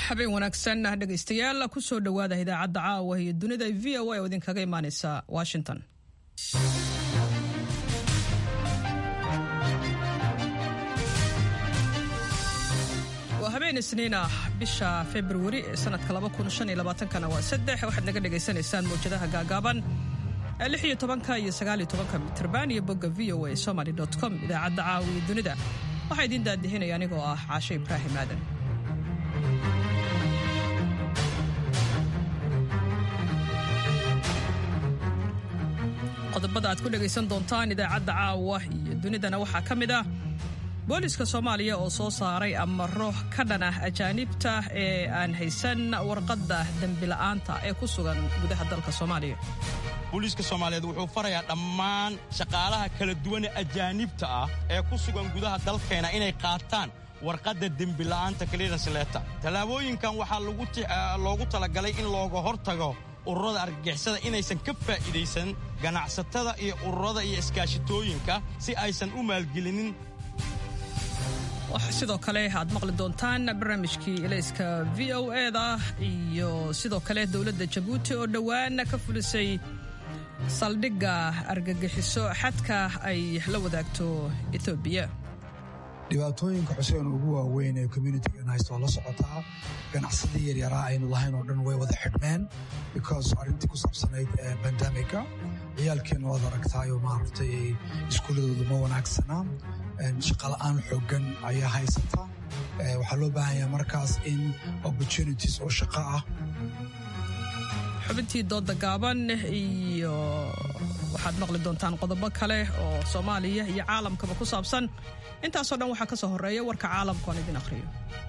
habeen wanaagsan dhegaystayaal kusoo dhowaada idaacadda caawa iyo dunida v o a oo idinkaga imaaneysa washington waa habeen isniin ah bisha februari ee sanadka kana waa saddex waxaad naga dhagaysanaysaan mawjadaha gaagaaban lix iyo tobanka iyo sagaal iyo tobanka mitrban iyo bogga v o a somaly com idaacadda caawa iyo dunida waxaa idiin daadihinaya anigoo ah caashe ibraahim aadan qodobada aad ku dhegaysan doontaan idaacadda caawa iyo dunidana waxaa ka mid ah booliska soomaaliya oo soo saaray amaro ka dhan ah ajaanibta ee aan haysan warqadda dembila'aanta ee ku sugan gudaha dalka soomaaliya booliiska soomaaliyeed wuxuu farayaa dhammaan shaqaalaha kala duwane ajaanibta ah ee ku sugan gudaha dalkeena inay qaataan warqadda dembila'aanta clearance letter tallaabooyinkan waxaa loogu talagalay in looga hortago ururada argagixisada inaysan ka faa'iidaysan ganacsatada iyo ururada iyo iskaashitooyinka si aysan u maalgelinin sidoo kale aad maqli doontaan barnaamijkii elayska v o eda iyo sidoo kale dowladda jabuuti oo dhowaan ka fulisay saldhigga argagixiso xadka ay la wadaagto etoobiya dhibaatooyinka xuseen ugu waaweyn ee communitigan haysta waa la socotaa ganacsadii yaryaraa aynu lahayn oo dhan way wada xidhmeen because arrintii ku saabsanayd bandamika ciyaalkeenna waad aragtaayoo maaragtay iskuuladoodu ma wanaagsana shaqala'aan xooggan ayaa haysata waxaa loo baahanyaa markaas in opportunities oo shaqo ah xubintii dooda gaaban iyo waxaad maqli doontaan qodobo kale oo soomaaliya iyo caalamkaba ku saabsan intaasoo dhan waxaa ka soo horreeya warka caalamka oon idin akhriyo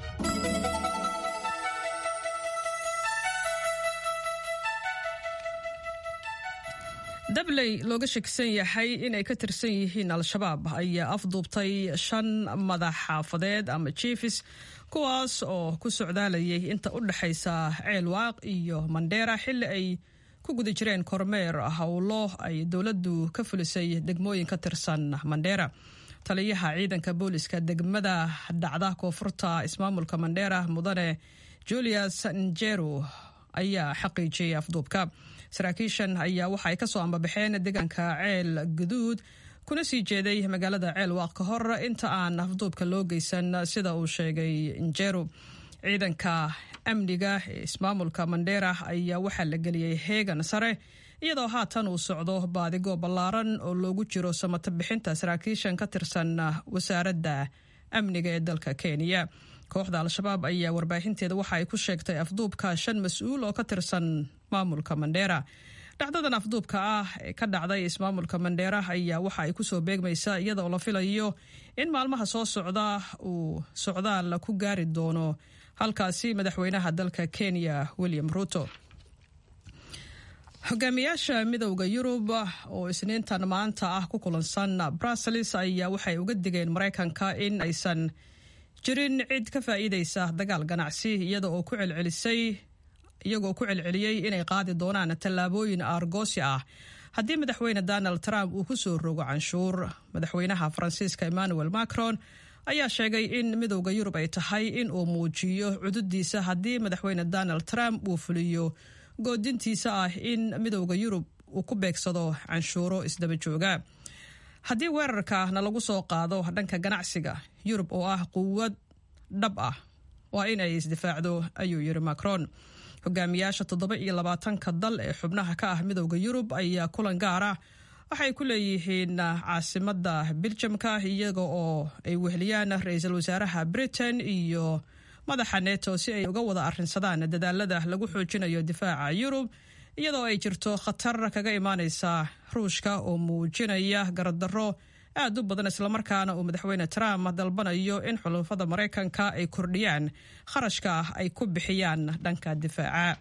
dabley looga shakisan yahay inay ka tirsan yihiin al-shabaab ayaa afduubtay shan madax xaafadeed ama jiefis kuwaas oo ku socdaalayay inta u dhexaysa ceelwaaq iyo mandheera xilli ay ku guda jireen kormeer howlo ay dowladdu ka fulisay degmooyin ka tirsan mandheera taliyaha ciidanka booliska degmada dhacda koonfurta ismaamulka mandheera mudane julius njeru ayaa xaqiijiyey afduubka saraakiishan ayaa waxa ay ka soo ambabaxeen deegaanka ceel guduud kuna sii jeeday magaalada ceelwaaq ka hor inta aan afduubka loo geysan sida uu sheegay njeru ciidanka amniga ee ismaamulka mandheera ayaa waxaa la geliyey heegan sare iyadoo haatan uu socdo baadigo ballaaran oo loogu jiro samato bixinta saraakiishan ka tirsan wasaaradda amniga ee dalka kenya kooxda al-shabaab ayaa warbaahinteeda waxa ay ku sheegtay afduubka shan mas-uul oo ka tirsan maamulka mandheera dhacdadan afduubka ah ee ka dhacday ismaamulka mandheera ayaa waxa ay kusoo beegmaysaa iyadaoo la filayo in maalmaha soo socda uu socdaal ku gaari doono halkaasi madaxweynaha dalka kenya william ruto hogaamiyaasha midowda yurub oo isniintan maanta ah ku kulansan brussels ayaa waxay uga digeen maraykanka in aysan jirin cid ka faa'iidaysa dagaal ganacsi iyada oo ku celcelisay iyagoo ku celceliyey inay qaadi doonaan tallaabooyin aargoosi ah haddii madaxweyne donald trump uu ku soo rogo canshuur madaxweynaha faransiiska emmanuel macron ayaa sheegay in midowda yurub ay tahay in uu muujiyo cududiisa haddii madaxweyne donald trump uu fuliyo goodintiisa ah in midowda yurub uu ku beegsado canshuuro isdaba jooga haddii weerarka na lagu soo qaado dhanka ganacsiga yurub oo ah quwad dhab ah waa in ay isdifaacdo ayuu yiri macron hogaamiyaasha toddoba iyo labaatanka dal ee xubnaha ka ah midowda yurub ayaa kulan gaara waxay ku leeyihiin caasimada biljamka iyaga oo ay weheliyaan ra-iisul wasaaraha britain iyo madaxa neto si ay uga wada arrinsadaan dadaalada lagu xoojinayo difaaca yurub iyadoo ay jirto khatar kaga imaaneysa ruushka oo muujinaya garadaro aad u badan islamarkaana uu madaxweyne trump dalbanayo in xulufada maraykanka ay kordhiyaan kharashka ay ku bixiyaan dhanka difaaca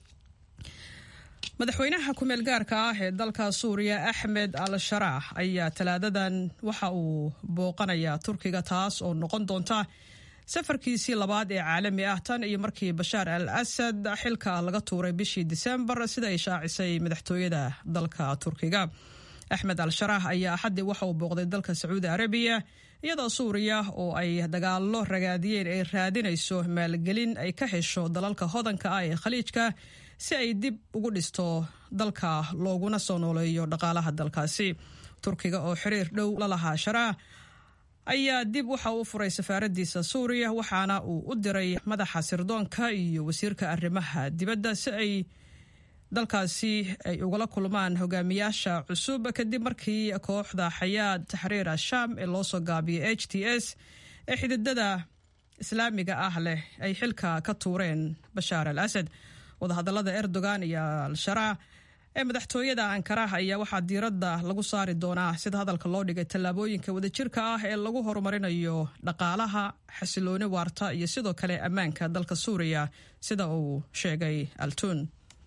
madaxweynaha ku-meel gaarka ah ee dalka suuriya axmed al sharaax ayaa talaadadan waxa uu booqanayaa turkiga taas oo noqon doonta safarkiisii labaad ee caalami ah tan iyo markii bashaar al asad xilka laga tuuray bishii disembar sida ay shaacisay madaxtooyada dalka turkiga axmed al sharax ayaa axaddii waxa uu booqday dalka sacuudi arabiya iyadoo suuriya oo ay dagaallo ragaadiyeen ay raadinayso maalgelin ay ka hesho dalalka hodanka ah ee khaliijka si ay dib ugu dhisto dalka looguna soo nooleeyo dhaqaalaha dalkaasi turkiga oo xiriir dhow la lahaa sharaa ayaa dib waxa uu furay safaaradiisa suuriya waxaana uu u diray madaxa sirdoonka iyo wasiirka arrimaha dibadda si ay dalkaasi ay ugala kulmaan hogaamiyaasha cusub kadib markii kooxda xayaad taxriir ashaam ee loo soo gaabiyay h t s ee xididada islaamiga ah leh ay xilka ka tuureen bashaar al asad wadahadalada erdogan iyo al-sharaa ee madaxtooyada ankaraha ayaa waxaa diiradda lagu saari doonaa sida hadalka loo dhigay tallaabooyinka wadajirka ah ee lagu horumarinayo dhaqaalaha xasilooni waarta iyo sidoo kale ammaanka dalka suuriya sida uu sheegay altun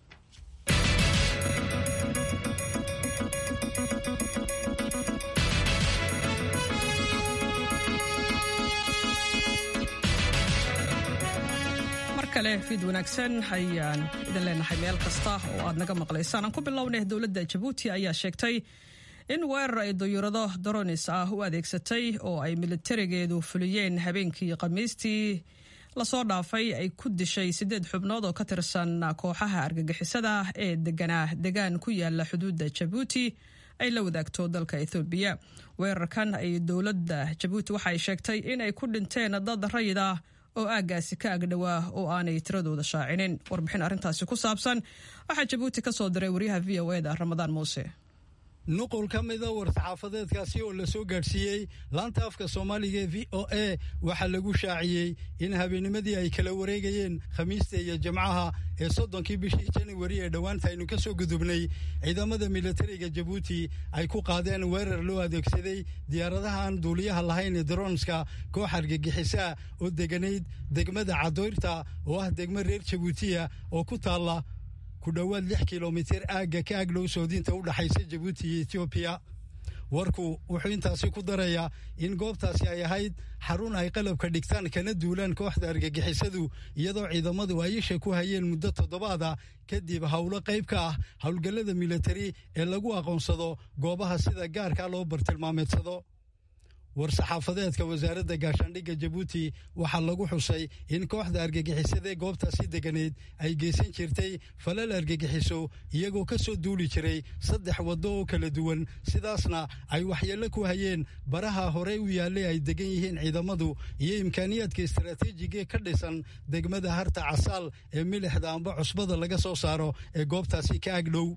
kale fiid wanaagsan ayaan idin leenahay meel kasta oo aad naga maqlaysaan aan ku bilownay dowladda jabuuti ayaa sheegtay in weerar ay dayuurado doronis ah u adeegsatay oo ay militarigeedu fuliyeen habeenkii khamiistii lasoo dhaafay ay ku dishay siddeed xubnood oo ka tirsan kooxaha argagixisada ee deganaa degaan ku yaala xuduudda jabuuti ay la wadaagto dalka ethoobiya weerarkan ay dowladda jabuuti waxa ay sheegtay in ay ku dhinteen dad rayid ah oo aaggaasi ka agdhowaa oo aanay tiradooda shaacinin warbixin arrintaasi ku saabsan waxaa jabuuti ka soo diray waryaha v o eda ramadaan muuse nuqul ka mida war-saxaafadeedkaasi oo la soo gaadhsiiyey laanta afka soomaaliga ee v o a waxaa lagu shaaciyey in habeennimadii ay kala wareegayeen khamiista iyo jimcaha ee soddonkii bishii januari ee dhowaanta aynu ka soo gudubnay ciidamada militariga jabuuti ay ku qaadeen weerar loo adeegsaday diyaaradaha aan duuliyaha lahayn ee daroonska koox argagixisaa oo deganayd degmada cadoyrta oo ah degmo reer jabuutiya oo ku taalla ku dhowaad lix kilomitir aagga ka agdhow soodinta u dhaxaysa jabuuti iyo etoobiya warku wuxuu intaasi ku darayaa in goobtaasi ay ahayd xarun ay qalabka dhigtaan kana duulaan kooxda argagixisadu iyadoo ciidamadu ay isha ku hayeen muddo toddobaada kadib howlo qayb ka ah howlgallada militari ee lagu aqoonsado goobaha sida gaarka loo bartilmaameedsado war-saxaafadeedka wasaaradda gaashaandhigga jabuuti waxaa lagu xusay in kooxda argagixisadaee goobtaasi deganeed ay geysan jirtay falal argagixiso iyagoo ka soo duuli jiray saddex waddo oo kala duwan sidaasna ay waxyeello ku hayeen baraha horey u yaallay ay degan yihiin ciidamadu iyo imkaaniyaadka istaraatiijigae ka dhisan degmada harta casaal ee milixda amba cusbada laga soo saaro ee goobtaasi ka agdhow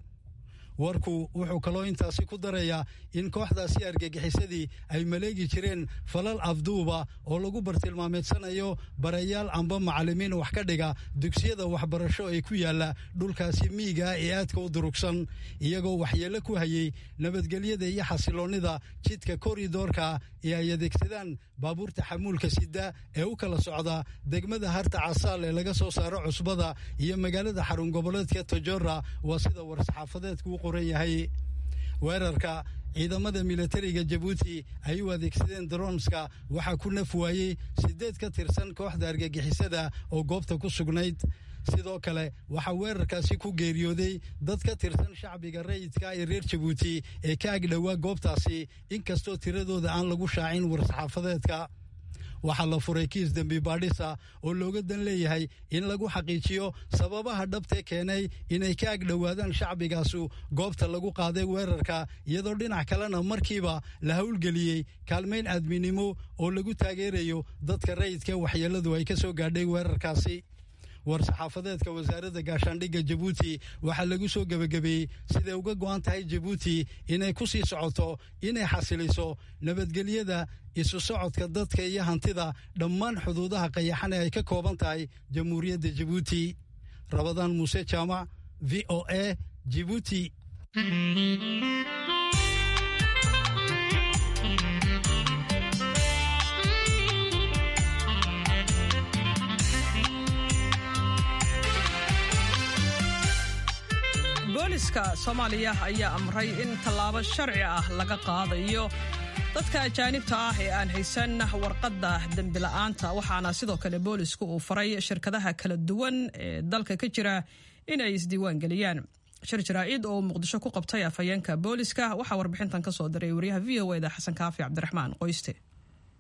warku wuxuu kaloo intaasi ku darayaa in kooxdaasi argagixisadii ay maleegi jireen falal afduuba oo lagu bartilmaameedsanayo barayaal amba macallimiin wax ka dhiga dugsiyada waxbarasho ee ku yaalla dhulkaasi miiga ee aadka u durugsan iyagoo waxyeello ku hayey nabadgelyada iyo xasiloonnida jidka koridoorka ee ay adeegsadaan baabuurta xamuulka sida ee u kala socda degmada harta casaal ee laga soo saaro cusbada iyo magaalada xarun goboleedka tojora waa sida war-saxaafadeedku qoran yahay weerarka ciidamada militariga jabuuti ay u adeegsadeen daroonska waxaa ku naf waayey siddeed ka tirsan kooxda argagixisada oo goobta ku sugnayd sidoo kale waxaa weerarkaasi ku geeriyooday dad ka tirsan shacbiga rayidka ee reer jabuuti ee ka agdhowaa goobtaasi inkastoo tiradooda aan lagu shaacin war-saxaafadeedka waxaa la furay kiis dembi baadhisa oo looga dan leeyahay in lagu xaqiijiyo sababaha dhabtee keenay inay ka agdhowaadaan shacbigaasu goobta lagu qaaday weerarka iyadoo dhinac kalena markiiba la howlgeliyey kaalmayn aadminimo oo lagu taageerayo dadka rayidka waxyeelladu ay ka soo gaadhay weerarkaasi war-saxaafadeedka wasaaradda gaashaandhigga jabuuti waxaa lagu soo gebagabeeyey siday uga go'an tahay jabuuti inay ku sii socoto inay xasiliso nabadgelyada isu socodka dadka iyo hantida dhammaan xuduudaha qayaxan ee ay ka kooban tahay jamhuuriyadda jabuuti rabadaan muuse jaamac v o a jibuuti booliska soomaaliya ayaa amray in tallaabo sharci ah laga qaadayo dadka ajaanibta ah ee aan haysan warqadda dembila'aanta waxaana sidoo kale boolisku uu faray shirkadaha kala duwan ee dalka ka jira inay isdiiwaan geliyaan shir jaraa'id oo muqdisho ku qabtay afhayeenka booliska waxaa warbixintan ka soo diray wariyaha v o eda xasan kaafi cabdiraxmaan qoyste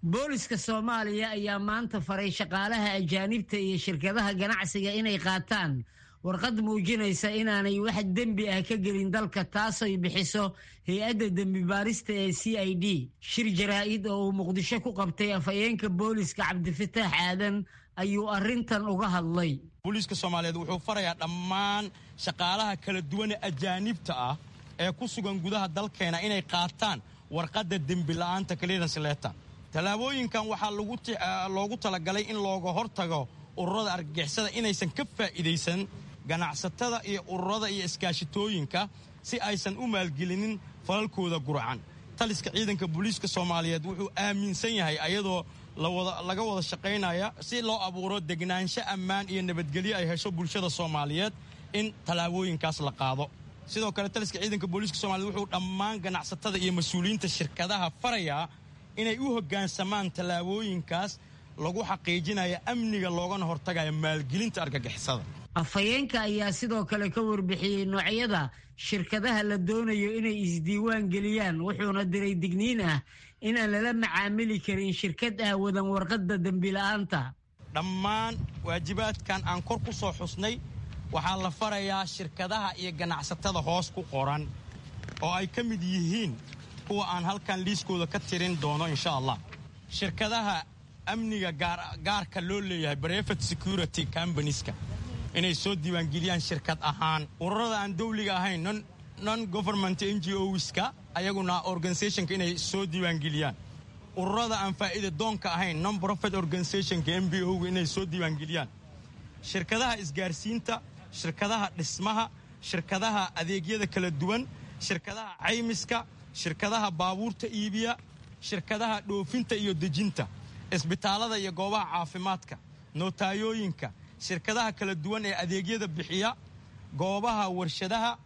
booliska soomaaliya ayaa maanta faray shaqaalaha ajaanibta iyo shirkadaha ganacsiga inay qaataan warqad muujinaysa inaanay wax dembi ah ka gelin dalka taasoy bixiso hay-adda dembi baarista ee c i d shir jaraa-id oo uu muqdisho ku qabtay afhayeenka booliska cabdifataax aadan ayuu arrintan uga hadlay booliiska soomaaliyeed wuxuu farayaa dhammaan shaqaalaha kala duwane ajaanibta ah ee ku sugan gudaha dalkeena inay qaataan warqadda dembila'aanta clearance letter tallaabooyinkan waxaa loogu talagalay in looga hortago ururada argagixisada inaysan ka faa'iidaysan ganacsatada iyo ururada iyo iskaashitooyinka si aysan u maalgelinin falalkooda gurcan taliska ciidanka booliiska soomaaliyeed wuxuu aaminsan yahay ayadoo laga wada shaqaynaya si loo abuuro degnaansho ammaan iyo nabadgelyo ay hesho bulshada soomaaliyeed in tallaabooyinkaas la qaado sidoo kale taliska ciidanka booliiska soomaliyeed wuxuu dhammaan ganacsatada iyo mas-uuliyiinta shirkadaha farayaa inay u hoggaansamaan tallaabooyinkaas lagu xaqiijinaya amniga loogana hortagaya maalgelinta argagixisada afhayeenka ayaa sidoo kale ka warbixiyey noocyada shirkadaha la doonayo inay isdiiwaan geliyaan wuxuuna diray digniin ah inaan lala macaamili karin shirkad ah wadan warqadda dembila'aanta dhammaan waajibaadkan aan kor ku soo xusnay waxaa la farayaa shirkadaha iyo ganacsatada hoos ku qoran oo ay ka mid yihiin kuwa aan halkan liiskooda ka tirin doono insha allah shirkadaha amniga gaarka loo leeyahay brevet security combanieska inay soo diiwaangeliyaan shirkad ahaan ururada aan dawliga ahayn non government n g oska ayaguna organisationka inay soo diiwaangeliyaan ururada aan faa'iida doonka ahayn non profit organisationka m b o inay soo diiwaangeliyaan shirkadaha isgaarsiinta shirkadaha dhismaha shirkadaha adeegyada kala duwan shirkadaha caymiska shirkadaha baabuurta iibiya shirkadaha dhoofinta iyo dejinta isbitaalada iyo goobaha caafimaadka nootayooyinka shirkadaha kala duwan ee adeegyada bixiya goobaha warshadaha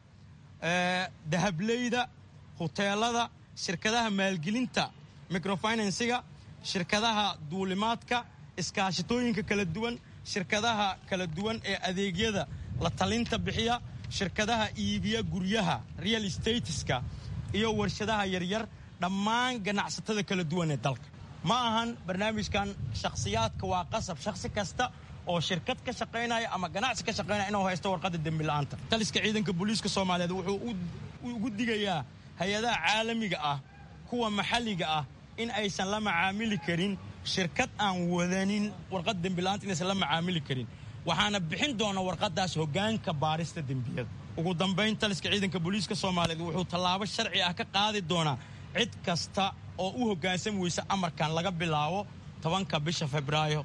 dahableyda huteelada shirkadaha maalgelinta microfinansiga shirkadaha duulimaadka iskaashitooyinka kala duwan shirkadaha kala duwan ee adeegyada la talinta bixiya shirkadaha iibiya guryaha real estateska iyo warshadaha yaryar dhammaan ganacsatada kala duwan ee dalka ma ahan barnaamijkan shakhsiyaadka waa qasab shakhsi kasta oo shirkad ka shaqaynaya ama ganacsi ka shaqaynaya inuu haysto warqadda dembila'aanta taliska ciidanka booliiska soomaaliyeed wuxuu ugu digayaa hay-adaha caalamiga ah kuwa maxalliga ah in aysan la macaamili karin shirkad aan wadanin warqad dembila'aanta inaysan la macaamili karin waxaana bixin doona warqaddaas hoggaanka baarista dembiyada ugu dambayn taliska ciidanka booliiska soomaaliyeed wuxuu tallaabo sharci ah ka qaadi doonaa cid kasta oo u hoggaansami weysa amarkan laga bilaabo tobanka bisha febraayo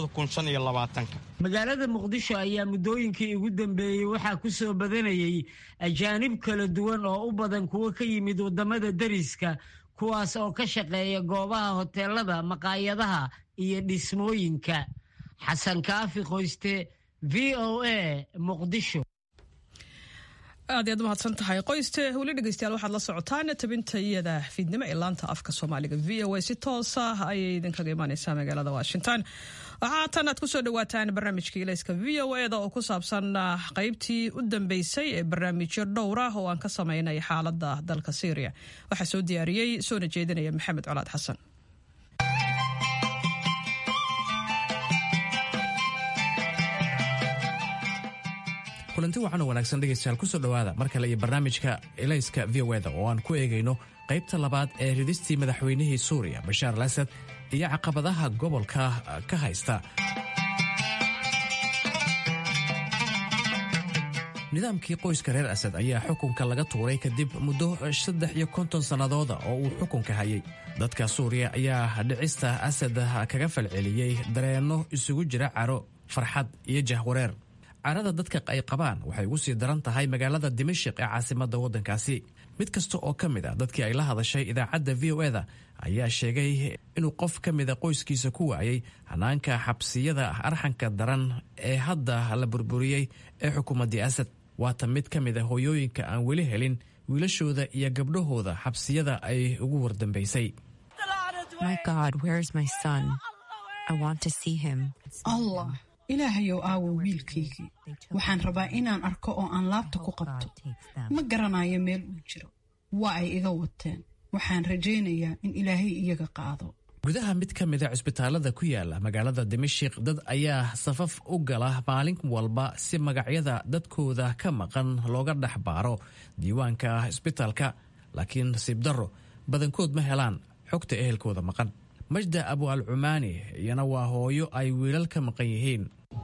magaalada muqdisho ayaa muddooyinkii ugu dambeeyey waxaa ku soo badanayay ajaanib kala duwan oo u badan kuwo ka yimid waddamada deriska kuwaas oo ka shaqeeya goobaha hoteelada maqaayadaha iyo dhismooyinka xasan kaafi qoyste v o a muqdisho aad iyaad umahadsan tahay qoyste weli dhegeystayaal waxaad la socotaan tabinta iyada fiidnimo ee laanta afka soomaaliga v o a si toosa ayay idinkaga imaaneysaa magaalada washington waxaa haatan aad kusoo dhawaataan barnaamijka ilayska v o eda oo ku saabsan qeybtii u dambeysay ee barnaamijyo dhowr ah oo aan ka sameynay xaalada dalka syria waxaa soo diyaariyey soona jeedinaya maxamed colaad xasan kulanti wacan oo wanaagsan dhegaystayaal kusoo dhowaada mar kale iyo barnaamijka elayska v o eda oo aan ku eegayno qaybta labaad ee ridistii madaxweynihii suuriya bashaar al asad iyo caqabadaha gobolka ka haysta nidaamkii qoyska reer asad ayaa xukunka laga tuuray kadib muddo saddex iyo konton sannadooda oo uu xukunka hayay dadka suuriya ayaa dhicista asad kaga falceliyey dareenno isugu jira caro farxad iyo jahwareer carada dadka ay qabaan waxay ugu sii daran tahay magaalada dimashik ee caasimadda waddankaasi mid kasta oo ka mid a dadkii ay la hadashay idaacadda v o eda ayaa sheegay inuu qof ka mida qoyskiisa ku waayay hanaanka xabsiyada arxanka daran ee hadda la burburiyey ee xukuumaddii asad waata mid ka mid a hooyooyinka aan weli helin wiilashooda iyo gabdhahooda xabsiyada ay ugu wardambaysay ilaahayow aawo wiilkaygii waxaan rabaa inaan arko oo aan laabta ku qabto ma garanayo meel uu jiro waa ay iga wateen waxaan rajaynayaa in ilaahay iyaga qaado gudaha mid ka mida cisbitaalada ku yaala magaalada dimashik dad ayaa safaf u gala maalin walba si magacyada dadkooda ka maqan looga dhex baaro diiwaanka cisbitaalka laakiin nasiib darro badankood ma helaan xogta ehelkooda maqan majda abu al cumaani iyana waa hooyo ay wiilal ka maqan yihiin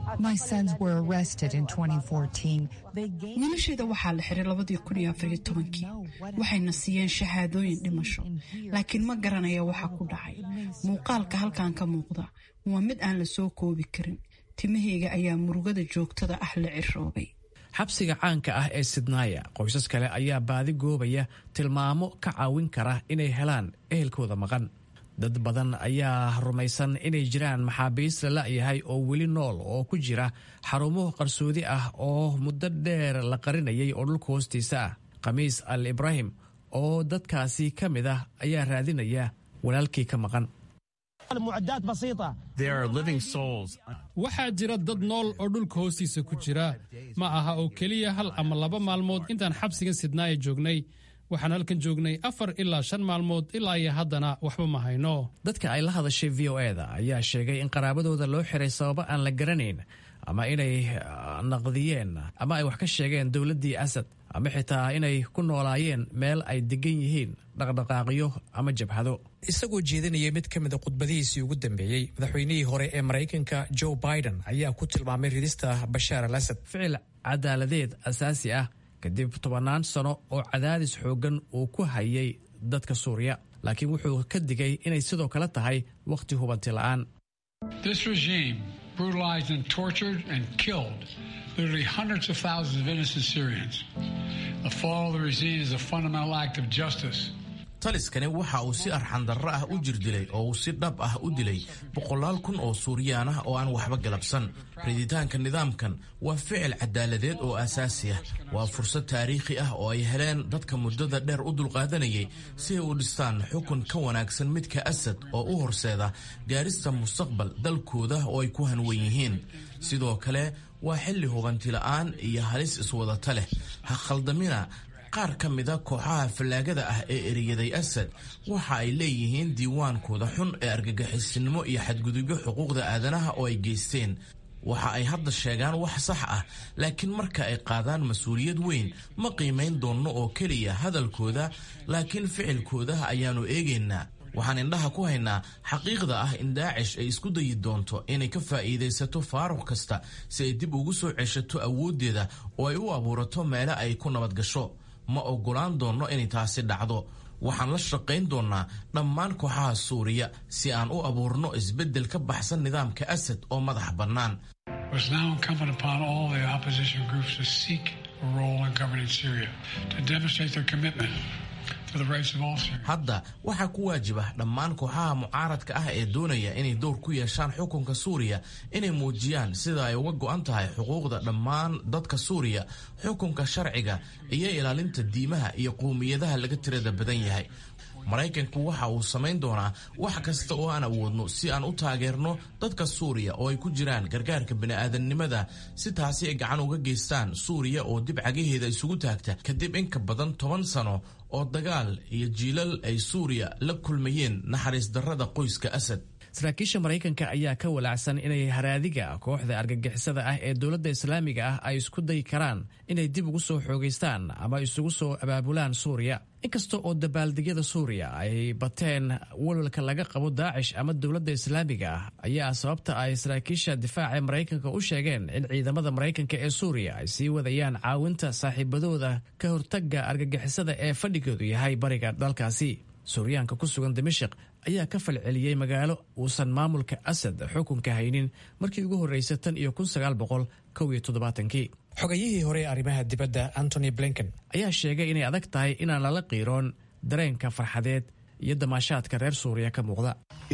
wiilasheeda waxaa la xiray labadii kun iyo afariyo tobankii waxayna siiyeen shahaadooyin dhimasho laakiin ma garanaya waxa ku dhacay muuqaalka halkan ka muuqda waa mid aan la soo koobi karin timahayga ayaa murugada joogtada ah la ciroobay xabsiga caanka ah ee sidnaaya qoysas kale ayaa baadi goobaya tilmaamo ka caawin kara inay helaan ehelkooda maqan dad badan ayaa rumaysan inay jiraan maxaabiis la la'yahay oo weli nool oo ku jira xarumo qarsoodi ah oo muddo dheer la qarinayay oo dhulka hoostiisa ah khamiis al ibraahim oo dadkaasi ka mid ah ayaa raadinaya walaalkii ka maqan waxaa jira dad nool oo dhulka hoostiisa ku jira ma aha oo keliya hal ama laba maalmood intaan xabsigan sidnaaya joognay waxaan halkan joognay afar ilaa shan maalmood ilaa iyo haddana waxba ma hayno dadka ay la hadashay v o eda ayaa sheegay in qaraabadooda loo xiray sababo aan la garanayn ama inay naqdiyeen ama ay wax ka sheegeen dowladdii asad ama xitaa inay ku noolaayeen meel ay degan yihiin dhaqdhaqaaqyo ama jabhado isagoo jeedinaya mid ka mida khudbadihiisii ugu dambeeyey madaxweynihii hore ee maraykanka joe biden ayaa ku tilmaamay ridista bashaar al asad ficil cadaaladeed asaasi ah kadib tobannaan sano oo cadaadis xooggan uu ku hayay dadka suuriya laakiin wuxuu ka digay inay sidoo kale tahay wakhti hubanti la'aan taliskani waxa uu si arxandarro ah u jirdilay oo uu si dhab ah u dilay boqolaal kun oo suuriyaan ah oo aan waxba galabsan riditaanka nidaamkan waa ficil cadaaladeed oo asaasi ah waa fursad taariikhi ah oo ay heleen dadka muddada dheer u dulqaadanayay si ay u dhistaan xukun ka wanaagsan midka asad oo u horseeda gaarista mustaqbal dalkooda oo ay ku hanwan yihiin sidoo kale waa xilli hubantila'aan iyo halis iswadata leh ha khaldamina qaar ka mida kooxaha fallaagada ah ee eriyaday asad waxa ay leeyihiin diiwaankooda xun ee argagixisinimo iyo xadgudubyo xuquuqda aadanaha oo ay geysteen waxa ay hadda sheegaan wax sax ah laakiin marka ay qaadaan mas-uuliyad weyn ma qiimayn doonno oo keliya hadalkooda laakiin ficilkooda ayaannu eegaynaa waxaan indhaha ku haynaa xaqiiqda ah in daacish ay isku dayi doonto inay ka faa'iidaysato faaruq kasta si ay dib ugu soo ceshato awooddeeda oo ay u abuurato meele ay ku nabad gasho ma oggolaan doonno inay taasi dhacdo waxaan la shaqayn doonnaa dhammaan kooxaha suuriya si aan u abuurno isbeddel ka baxsan nidaamka asad oo madax bannaan hadda waxaa ku waajib ah dhammaan kooxaha mucaaradka ah ee doonaya inay dowr ku yeeshaan xukunka suuriya inay muujiyaan sida ay uga go'an tahay xuquuqda dhammaan dadka suuriya xukunka sharciga iyo ilaalinta diimaha iyo qowmiyadaha laga tirada badan yahay maraykanku waxa uu samayn doonaa wax kasta oo aan awoodno si aan u taageerno dadka suuriya oo ay ku jiraan gargaarka bini'aadamnimada si taasi ay gacan uga geystaan suuriya oo dib cagaheeda isugu taagta kadib in ka badan toban sano oo dagaal iyo jiilal ay suuriya la kulmayeen naxariis darrada qoyska asad saraakiisha maraykanka ayaa ka walaacsan inay haraadiga kooxda argagixisada ah ee dowladda islaamiga ah ay isku dayi karaan inay dib ugu soo xoogaystaan ama isugu soo abaabulaan suuriya inkasta oo dabaaldegyada suuriya ay bateen walwalka laga qabo daacish ama dowladda islaamiga ah ayaa sababta ay saraakiisha difaaca maraykanka u sheegeen in ciidamada maraykanka ee suuriya ay sii wadayaan caawinta saaxiibadooda ka hortaga argagixisada ee fadhigoodu yahay bariga dalkaasi suuryaanka ku sugan dimashik ayaa ka falceliyey magaalo uusan maamulka asad xukunka haynin markii ugu horreysay tan iyo kun sagaal boqol kow iyo toddobaatankii xogayihii hore ee arrimaha dibadda antony blinken ayaa sheegay inay adag tahay inaan lala qiiroon dareenka farxadeed iyo damaashaadka reer suuriya ka muuqda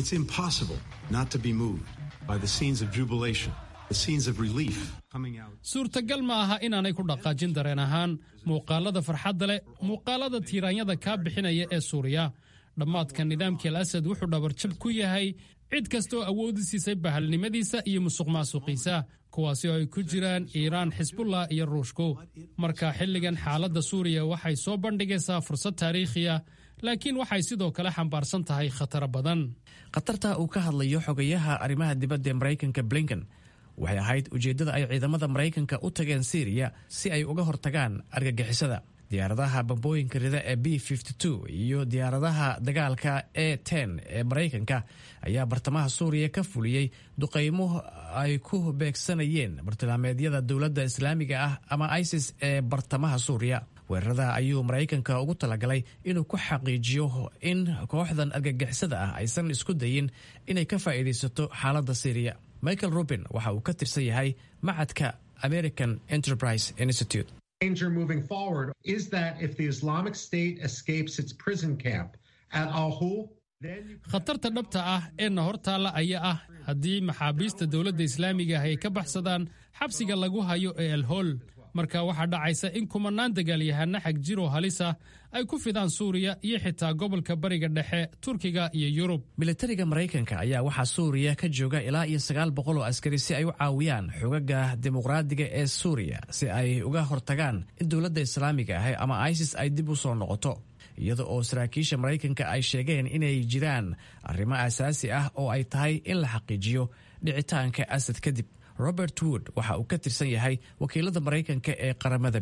suurtagal ma aha inaanay ku dhaqaajin dareen ahaan muuqaalada farxadda leh muuqaalada tiiraanyada kaa bixinaya ee suuriya dhammaadka nidaamkii al asad wuxuu dhabarjab ku yahay cid kasta oo awoodi siisay bahalnimadiisa iyo musuq maasuqiisa kuwaasi oo ay ku jiraan iiraan xisbullah iyo ruushku marka xilligan xaaladda suuriya waxay soo bandhigaysaa fursad taariikhiya laakiin waxay sidoo kale xambaarsan tahay khataro badan khatarta uu ka hadlayo xogayaha arrimaha dibadda ee maraykanka blinken waxay ahayd ujeeddada ay ciidamada maraykanka u tageen syriya si ay uga hortagaan argagixisada diyaaradaha bambooyinka rida ee b iyo diyaaradaha dagaalka e ten ee maraykanka ayaa bartamaha suuriya ka fuliyey duqaymo ay ku beegsanayeen bartilmaameedyada dowladda islaamiga ah ama isis ee bartamaha suuriya weerarada ayuu maraykanka ugu talagalay inuu ku xaqiijiyo in kooxdan argagixisada ah aysan isku dayin inay ka faa'iidaysato xaaladda syriya michael rubin waxa uu ka tirsan yahay macadka american enterprise institute danger moving forward is that if the Islamic State escapes its prison camp at Al Hol, khatarta dhabta ah ee na hortaalla ayaa ah haddii maxaabiista dowladda islaamiga ah ay ka baxsadaan xabsiga lagu hayo ee alhool marka waxaa dhacaysa in kumanaan dagaalyahana xag jiroo halis ah ay ku fidaan suuriya iyo xitaa gobolka bariga dhexe turkiga iyo yurub militariga maraykanka ayaa waxaa suuriya ka jooga ilaa iyo sagaal boqol oo askari si ay u caawiyaan xogaga dimuqraadiga ee suuriya si ay uga hortagaan in dowladda islaamiga ah ama isis ay dib u soo noqoto iyada oo saraakiisha maraykanka ay sheegeen inay jiraan arrimo asaasi ah oo ay tahay in la xaqiijiyo dhicitaanka asad kadib robert wood waxa uu ka tirsan yahay wakiilada maraykanka ee qaramada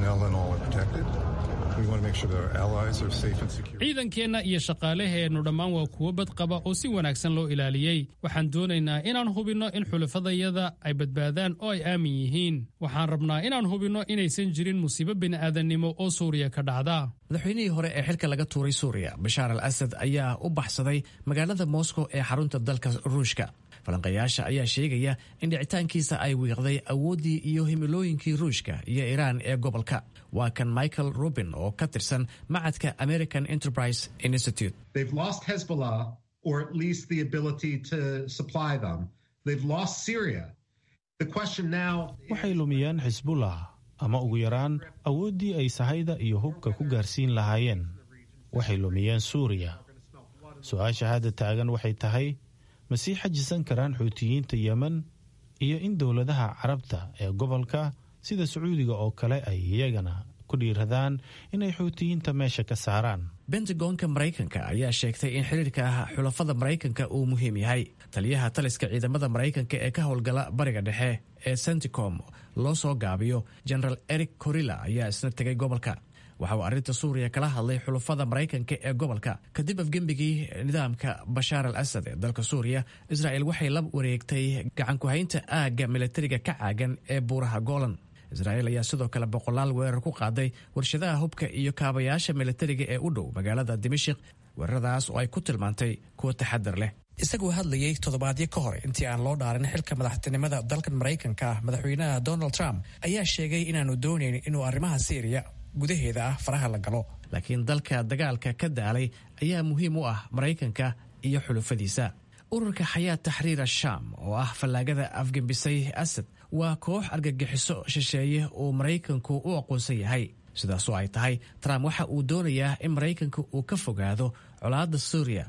ciidankeenna iyo shaqaalaheennu dhammaan waa kuwo badqaba oo si wanaagsan loo ilaaliyey waxaan doonaynaa inaan hubinno in xulafadayada ay badbaadaan oo ay aamin yihiin waxaan rabnaa inaan hubinno inaysan jirin musiibo bini'aadannimo oo suuriya ka dhacda madaxweynihii hore ee xilka laga tuuray suuriya bashaar al asad ayaa u baxsaday magaalada moscow ee xarunta dalka ruushka falanqayaasha ayaa sheegaya in dhicitaankiisa ay wiiqday awooddii iyo himilooyinkii ruushka iyo iiraan ee gobolka waa kan michael rubin oo ka tirsan macadka american enterprise institute they've lost Hezbollah, or at least the ability to supply them. They've lost Syria. The question now waxay lumiyeen xisbullah ama ugu yaraan awooddii ay sahayda iyo hubka ku gaarsiin lahaayeen waxay lumiyeen suuriya su-aasha hadda taagan waxay tahay ma sii xajisan karaan xuutiyiinta yemen iyo in dowladaha carabta ee gobolka sida sacuudiga oo kale ay iyagana ku dhiiradaan inay xuutiyiinta meesha ka saaraan bentagonka maraykanka ayaa sheegtay in xiriirka xulafada maraykanka uu muhiim yahay taliyaha taliska ciidamada maraykanka ee ka howlgala bariga dhexe ee centicom loo soo gaabiyo generaal eric corilla ayaa isna tegay gobolka waxa uu arrinta suuriya kala hadlay xulafada maraykanka ee gobolka kadib afgembigii nidaamka bashaar al asad ee dalka suuriya israa'el waxay la wareegtay gacankuhaynta aagga militariga ka caagan ee buuraha golan israa'el ayaa sidoo kale boqolaal weerar ku qaaday warshadaha hubka iyo kaabayaasha militariga ee u dhow magaalada dimashik weeraradaas oo ay ku tilmaantay kuwo taxadar leh isagoo hadlayey toddobaadyo ka hor intii aan loo dhaarin xilka madaxtinimada dalkan maraykanka ah madaxweynaha donald trump ayaa sheegay inaanu doonayn inuu arrimaha syriya gudaheeda ah faraha la galo laakiin dalka dagaalka ka daalay ayaa muhiim u ah maraykanka iyo xulufadiisa ururka xayaat taxriir ashaam oo ah fallaagada afgembisay asad waa koox argagixiso shisheeye uu maraykanku u aqoonsan yahay sidaasoo ay tahay trump waxa uu doonayaa in maraykanka uu ka fogaado colaadda suuriya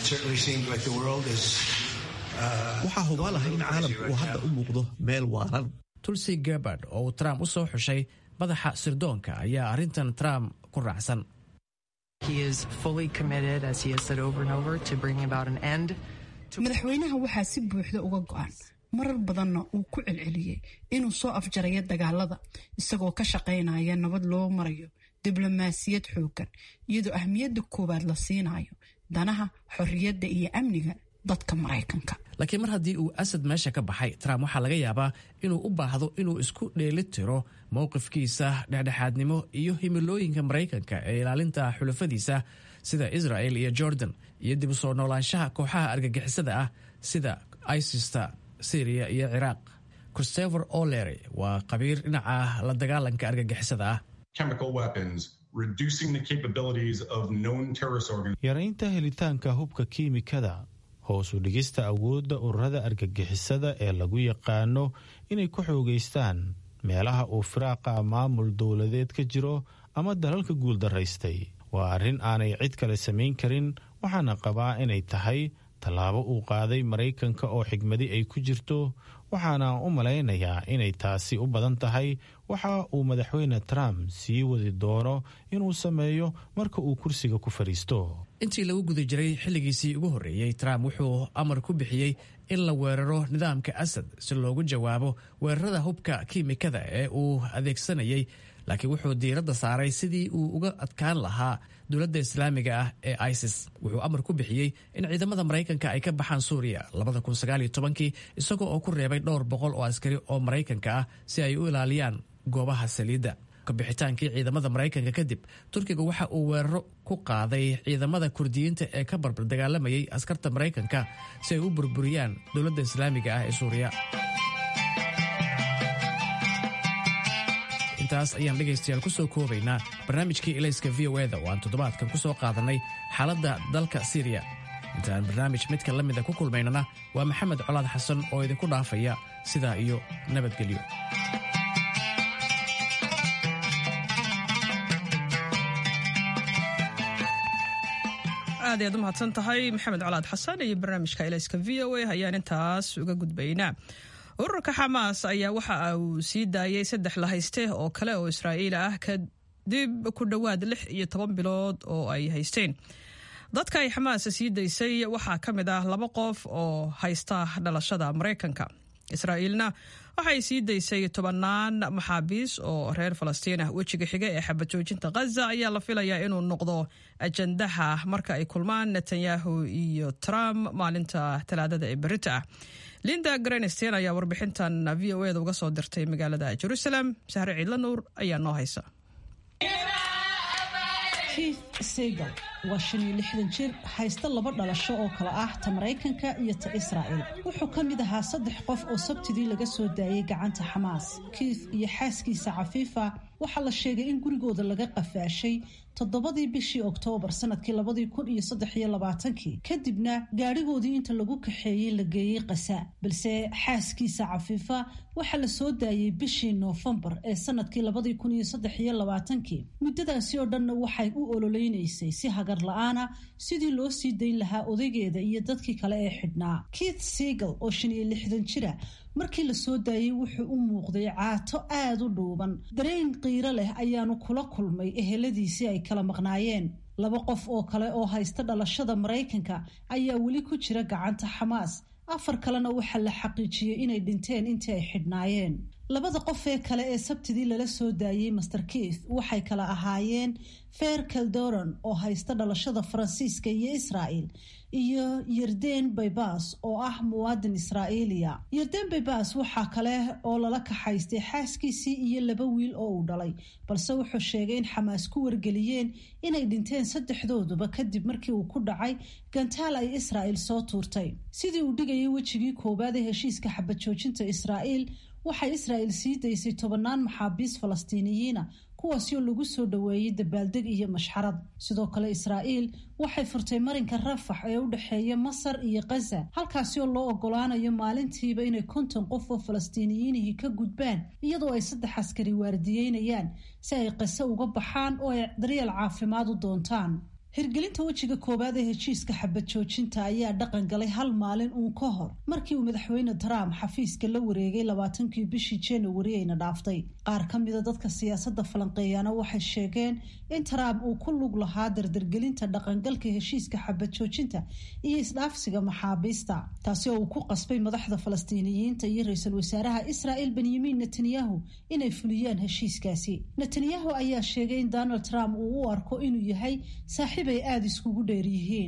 waxaa hubaal ah in caalamku uu hadda u muuqdo meel waaran tulsi gebard oo uu trump u soo xushay madaxa sirdoonka ayaa arrintan trump ku raacsan madaxweynaha waxaa si buuxda uga go'an marar badanna uu ku celceliyey inuu soo afjarayo dagaalada isagoo ka shaqaynaya nabad loo marayo diblomaasiyad xooggan iyadoo ahmiyadda koowaad la siinayo danaha xorriyadda iyo amniga dadka maraykanka laakiin mar haddii uu asad meesha ka baxay trump waxaa laga yaabaa inuu u baahdo inuu isku dheeli tiro mowqifkiisa dhexdhexaadnimo iyo himilooyinka maraykanka ee ilaalinta xulafadiisa sida israel iyo jordan iyo dib u soo noolaanshaha kooxaha argagixisada ah sida isista syriya iyo ciraaq christopher olery waa qabiir dhinaca la dagaalanka argagixisada ah yaraynta helitaanka hubka kiimikada hoos u dhigista awoodda ururada argagixisada ee lagu yaqaano inay ku xoogaystaan meelaha uu firaaqa maamul dowladeed ka jiro ama dalalka guuldaraystay waa arrin aanay cid kale samayn karin waxaana qabaa inay tahay tallaabo uu qaaday maraykanka oo xigmadi ay ku jirto waxaana u malaynayaa inay taasi u badan tahay waxa uu madaxweyne trump sii wadi doono inuu sameeyo marka uu kursiga ku fadhiisto intii lagu guda jiray xilligiisii ugu horreeyey trump wuxuu amar ku bixiyey in la weeraro nidaamka asad si loogu jawaabo weerarada hubka kiimikada ee uu adeegsanayay laakiin wuxuu diiradda saaray sidii uu uga adkaan lahaa dowladda islaamiga ah ee isis wuxuu amar ku bixiyey in ciidamada maraykanka ay ka baxaan suuriya isagoo oo ku reebay dhowr boqol oo askari oo maraykanka ah si ay u ilaaliyaan goobaha saliidda kabixitaankii ciidamada maraykanka kadib turkiga waxa uu weeraro ku qaaday ciidamada kurdiyiinta ee ka barbar dagaalamayay askarta maraykanka si ay u burburiyaan dowladda islaamiga ah ee suuriya intaas ayaan dhegaystayaal ku soo koobaynaa barnaamijkii ilayska v o eda oo aan toddobaadkan ku soo qaadanay xaaladda dalka siriya intaan barnaamij midka la mida ku kulmaynana waa maxamed colaad xasan oo idinku dhaafaya sidaa iyo nabadgelyo aad ayaad u mahadsan tahay maxamed colaad xasan iyo barnaamijka ilayska v o a ayaan intaas uga gudbaynaa ururka xamaas ayaa waxa uu sii daayay saddex lahayste oo kale oo israa'iil ah kadib ku dhowaad lix iyo toban bilood oo ay haysteen dadka ay xamaas sii daysay waxaa ka mid ah laba qof oo haysta dhalashada maraykanka israa'iilna waxay sii daysay tobannaan maxaabiis oo reer falastiin ah wejiga xiga ee xabajoojinta khaza ayaa la filayaa inuu noqdo ajandaha marka ay kulmaan netanyahu iyo trump maalinta talaadada ee berita ah linda grenstein ayaa warbixintan v o eda uga soo dirtay magaalada jerusalem sahre ciidla nuur ayaa noo haysa keith segal waa shan iyo lixdan jir haysta laba dhalasho oo kale ah ta maraykanka iyo ta israa'el wuxuu ka mid ahaa saddex qof oo sabtidii laga soo daayay gacanta xamaas keith iyo xaaskiisa cafiifa waxaa la sheegay in gurigooda laga qafaashay toddobadii bishii oktoobar sanadkii labadii kun iyo saddex iyo labaatankii kadibna gaadhigoodii inta lagu kaxeeyey la geeyey qasa balse xaaskiisa cafiifa waxaa la soo daayey bishii noofembar ee sanadkii labadii kun iyo saddex iyo labaatankii muddadaasi oo dhanna waxay u ololeynaysay si hagar la-aana sidii loo sii dayn lahaa odaygeeda iyo dadkii kale ee xidhnaa keith segal oo shan iyo lixdan jira markii la soo daayey wuxuu u muuqday caato aada u dhuuban dareen qiiro leh ayaanu kula kulmay eheladiisii ay kala maqnaayeen laba qof oo kale oo haysta dhalashada maraykanka ayaa weli ku jira gacanta xamaas afar kalena waxaa la xaqiijiyey inay dhinteen intii ay xidhnaayeen labada qof ee kale ee sabtidii lala soo daayey master keith waxay kala ahaayeen fer caldoron oo haysta dhalashada faransiiska iyo israa'el iyo yerden baybas oo ah muwaadin israa'iiliya yerden baybas waxaa kale oo lala kaxaystay xaaskiisii iyo laba wiil oo uu dhalay balse wuxuu sheegay in xamaas ku wargeliyeen inay dhinteen saddexdooduba kadib markii uu ku dhacay gantaal ay israa'el soo tuurtay sidii uu dhigayay wejigii koowaad ee heshiiska xabad joojinta israa'iil waxay israa'el sii daysay tobannaan maxaabiis falastiiniyiina kuwaasi oo lagu soo dhoweeyey dabaaldeg iyo mashxarad sidoo kale israa'iil waxay furtay marinka rafax ee u dhexeeya masar iyo khaza halkaasi oo loo ogolaanayo maalintiiba inay konton qof oo falastiiniyiinihii ka gudbaan iyadoo ay saddex askari waardiyeynayaan si ay qase uga baxaan oo ay daryeel caafimaad u doontaan hirgelinta wejiga koowaad ee heshiiska xabad joojinta ayaa dhaqan galay hal maalin uun ka hor markii uu madaxweyne trump xafiiska la wareegay labaatankii bishii januari ayna dhaaftay qaar ka mida dadka siyaasadda falanqeeyaana waxay sheegeen in trump uu ku lug lahaa dardargelinta dhaqangalka heshiiska xabad joojinta iyo isdhaafsiga maxaabiista taasi oo uu ku qasbay madaxda falastiiniyiinta iyo ra-iisul wasaaraha israa'el benyamin netanyahu inay fuliyaan heshiiskaasi netanyahu ayaa sheegay in donald trump uu u arko inuu yahay saaxiib ay aada iskugu dheer yihiin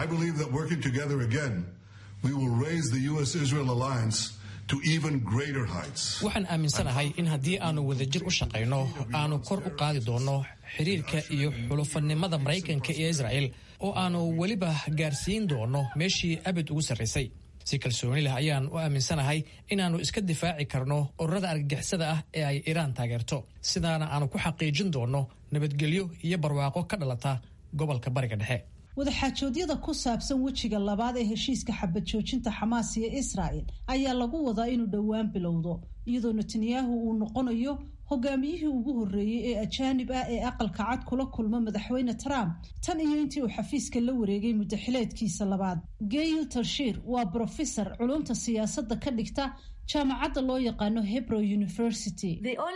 waxaan aaminsanahay in haddii aanu wadajir u shaqayno aanu kor u qaadi doonno xiriirka iyo xulufanimada maraykanka iyo israa'el oo aanu weliba gaarsiin doonno meeshii abid ugu sarraysay si kalsooni leh ayaan u aaminsanahay inaannu iska difaaci karno ururada argagixisada ah ee ay iiraan taageerto sidaana aanu ku xaqiijin doonno nabadgelyo iyo barwaaqo ka dhalata gobolka bariga dhexe wadaxaajoodyada ku saabsan wejiga labaad ee heshiiska xabad joojinta xamaas iyo israa'el ayaa lagu wadaa inuu dhowaan bilowdo iyadoo netanyahu uu noqonayo hogaamiyihii ugu horreeyey ee ajaanib ah ee aqalka cad kula kulma madaxweyne trump tan iyo intii uu xafiiska la wareegay muddaxileedkiisa labaad gail talshir waa brofesor culumta siyaasadda ka dhigta jaamacadda loo yaqaano hebrow university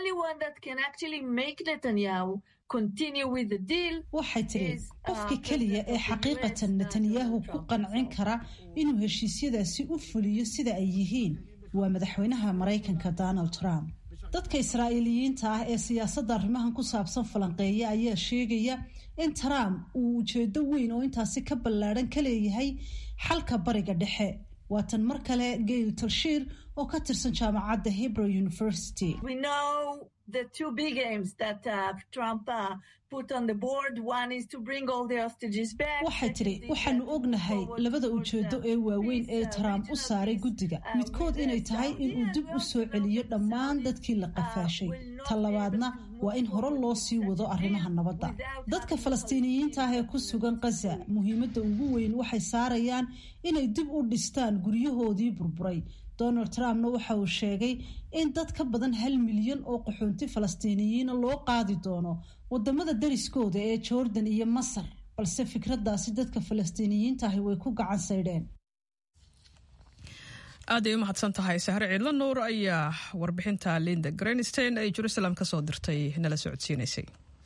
waxay tidhi qofka keliya ee xaqiiqatan netanyahu ku qancin kara inuu heshiisyadaasi u fuliyo sida ay yihiin waa madaxweynaha maraykanka donald trump dadka israa'iiliyiinta ah ee siyaasadda arrimahan ku saabsan falanqeeya ayaa sheegaya in trump uu ujeedo weyn oo intaasi ka ballaadhan ka leeyahay xalka bariga dhexe waatan mar kale gail talshiir oo ka tirsan jaamacadda hebrow university waxay tidhi waxaanu ognahay labada ujeedo ee waaweyn ee trump u saaray guddiga midkood inay tahay inuu dib u soo celiyo dhammaan dadkii la qafaashay ta labaadna waa in hore loo sii wado arrimaha nabadda dadka falastiiniyiinta ah ee ku sugan khaza muhiimadda ugu weyn waxay saarayaan inay dib u dhistaan guryahoodii burburay donald trumpna waxa uu sheegay in dad ka badan hal milyan oo qaxoonti falastiiniyiina loo qaadi doono wadamada dariskooda ee jordan iyo masar balse fikraddaasi dadka falastiiniyiinta ahi way ku gacan saydheen aaday u mahadsan tahay sahre ciidla nuur ayaa warbixinta linda grenstein ay jerusalem ka soo dirtay nala socodsiinaysay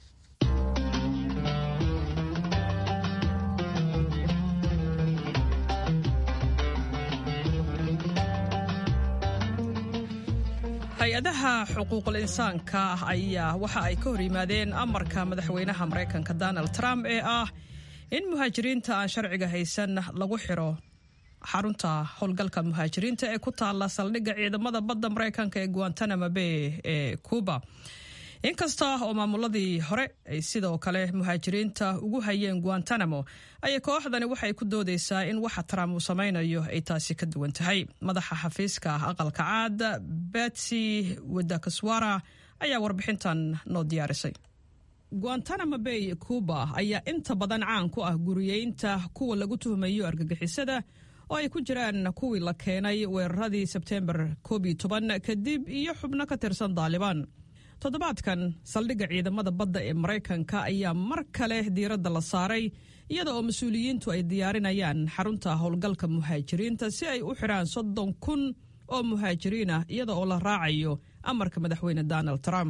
hay-adaha xuquuqul insaanka ayaa waxa ay ka hor yimaadeen amarka madaxweynaha maraykanka donald trump ee ah in muhaajiriinta aan sharciga haysan lagu xiro xarunta howlgalka muhaajiriinta ee ku taala saldhigga ciidamada badda maraykanka ee guantanamo bay ee cuba inkasta oo maamuladii hore ay sidoo kale muhaajiriinta ugu hayeen guantanamo ayay kooxdani waxay ku doodeysaa in waxa trump uu samaynayo ay taasi ka duwan tahay madaxa xafiiska aqalka caad betsy wadakaswara ayaa warbixintan noo diyaarisay guantanamo bay cuba ayaa inta badan caan ku ah guriyeynta kuwa lagu tuhmayo argagixisada oo ay ku jiraan kuwii la keenay weeraradii sebteembar koob iyo toban kadib iyo xubno ka tirsan daalibaan toddobaadkan saldhigga ciidamada badda ee maraykanka ayaa mar kale diiradda la saaray iyada oo mas-uuliyiintu ay diyaarinayaan xarunta howlgalka muhaajiriinta si ay u xidhaan soddon kun oo muhaajiriin ah iyada oo la raacayo amarka madaxweyne donald trump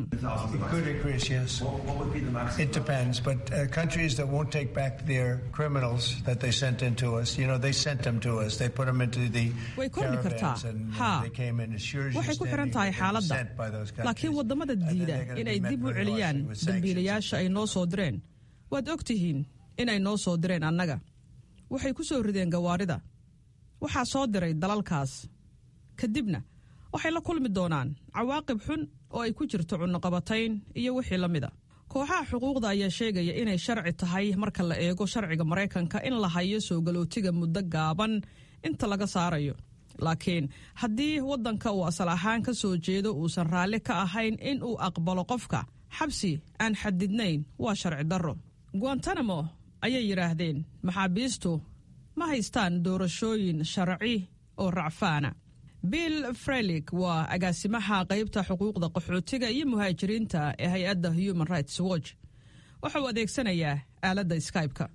way kordhi kartaa haa waxay ku xiran tahay xaaladda laakiin waddamada diida inay dib u celiyaan dambiilayaasha ay noo soo direen waad og tihiin inay noo soo direen annaga waxay ku soo rideen gawaarida waxaa soo diray dalalkaas kadibna waxay la kulmi doonaan cawaaqib xun oo ay ku jirto cunnoqabatayn iyo wixii la mida kooxaha xuquuqda ayaa sheegaya inay sharci tahay marka la eego sharciga maraykanka in la hayo soo galootiga muddo gaaban inta laga saarayo laakiin haddii waddanka uu asal ahaan ka soo jeedo uusan raalli ka ahayn in uu aqbalo qofka xabsi aan xadidnayn waa sharci darro guantanamo ayay yidhaahdeen maxaabiistu ma haystaan doorashooyin sharci oo racfaana bill frelik waa agaasimaha qaybta xuquuqda qaxootiga iyo muhaajiriinta ee hay-adda human rights watch waxa uu adeegsanayaa aaladda skype-ka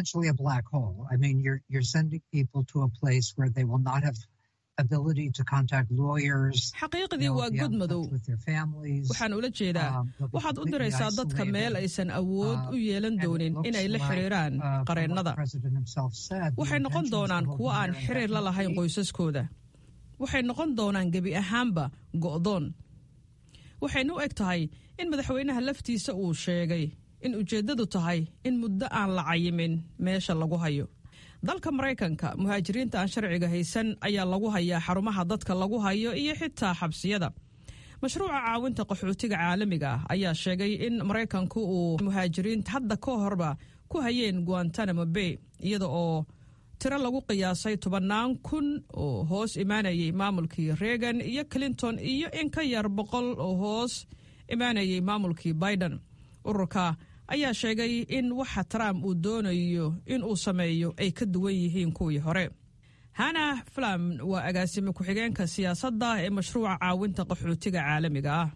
xaqiiqdii waa god madow waxaan ula jeedaa waxaad u diraysaa dadka meel aysan awood u yeelan doonin inay la xiriiraan qareennada waxay noqon doonaan kuwo aan xiriir la lahayn qoysaskooda waxay noqon doonaan gebi ahaanba go'doon waxayna u eg tahay in madaxweynaha laftiisa uu sheegay in ujeeddadu tahay in muddo aan la cayimin meesha lagu hayo dalka maraykanka muhaajiriinta aan sharciga haysan ayaa lagu hayaa xarumaha dadka lagu hayo iyo xitaa xabsiyada mashruuca caawinta qaxootiga caalamiga ah ayaa sheegay in maraykanku uu muhaajiriinta hadda ka horba ku hayeen guantanamo bay iyada oo tiro lagu qiyaasay tobannaan kun oo hoos imaanayay maamulkii reagan iyo clinton iyo in ka yar boqol oo hoos imaanayay maamulkii biden ururka ayaa sheegay in waxa trump uu doonayo in uu sameeyo ay ka duwan yihiin kuwii hore hana flam waa agaasime ku-xigeenka siyaasadda ee mashruuca caawinta qaxootiga caalamiga ah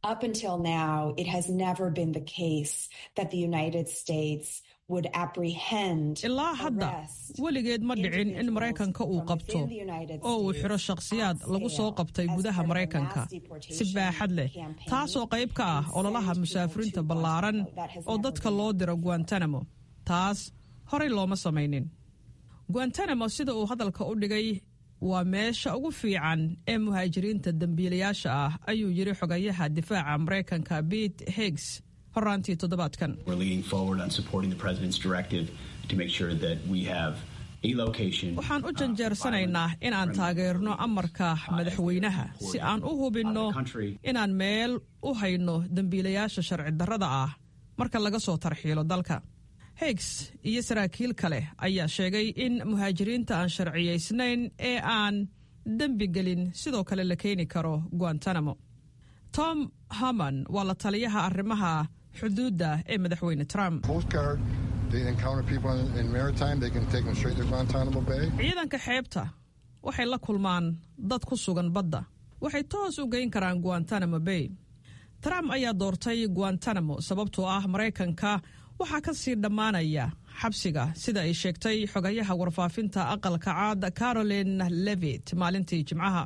ilaa hadda weligeed ma dhicin in maraykanka uu qabto oo uu xiro shakhsiyaad lagu soo qabtay gudaha maraykanka si baaxad leh taasoo qayb ka ah ololaha musaafiriinta ballaaran oo dadka loo diro guantanamo taas horey looma samaynin guantanamo sida uu hadalka u dhigay waa meesha ugu fiican ee muhaajiriinta dembiilayaasha ah ayuu yiri xogayaha difaaca maraykanka bete higgs horaantii toddobaadkan waxaan u janjeersanaynaa in aan taageerno amarka madaxweynaha si aan u hubinno inaan meel u hayno dembiilayaasha sharci darrada ah marka laga soo tarxiilo dalka higgs iyo saraakiil kale ayaa sheegay in muhaajiriinta aan sharciyaysnayn ee aan dembi gelin sidoo kale la keeni karo guantanamo tom haman waa la taliyaha arrimaha xuduudda ee madaxweyne trump ciidanka xeebta waxay la kulmaan dad ku sugan badda waxay toos u geyn karaan guantanamo bay trump ayaa doortay guantanamo sababtoo ah maraykanka waxaa ka sii dhammaanaya xabsiga sida ay sheegtay xogayaha warfaafinta aqalka caad caroline levit maalintii jimcaha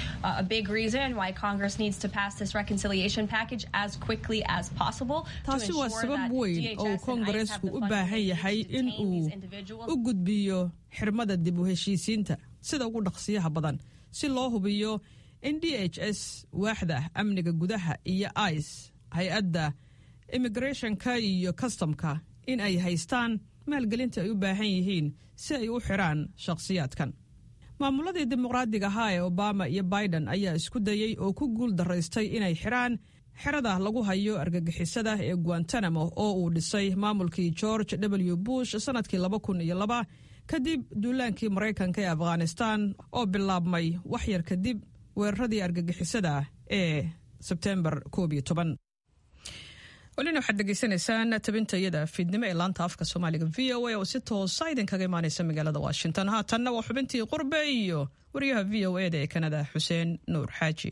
taasi waa sabab weyn oo uu koongareesku u baahan yahay in uu u gudbiyo xirmada dib u heshiisiinta sida ugu dhaqsiyaha badan si loo hubiyo in d h s waaxda amniga gudaha iyo ice hay-adda immigrathonka iyo kastamka in ay haystaan maalgelinta ay u baahan yihiin si ay u xiraan shakhsiyaadkan maamuladii dimuqraadiga ahaa ee obama iyo biden ayaa isku dayey oo ku guul daraystay inay xiraan xerada lagu hayo argagixisada ee guantanamo oo uu dhisay maamulkii george w bush sannadkii laba kun iyo laba kadib duulaankii maraykanka ee afghanistan oo bilaabmay waxyar kadib weeraradii argagixisada ee sebtembar koob iyo toban welina waxaad degeysanaysaan tabinta iyada fiidnimo ee laanta afka soomaaliga v o a oo si toosa idinkaga imaaneysa magaalada washington haatanna waa xubintii qurbe iyo wariyaha v o eda ee kanada xuseen nuur xaaji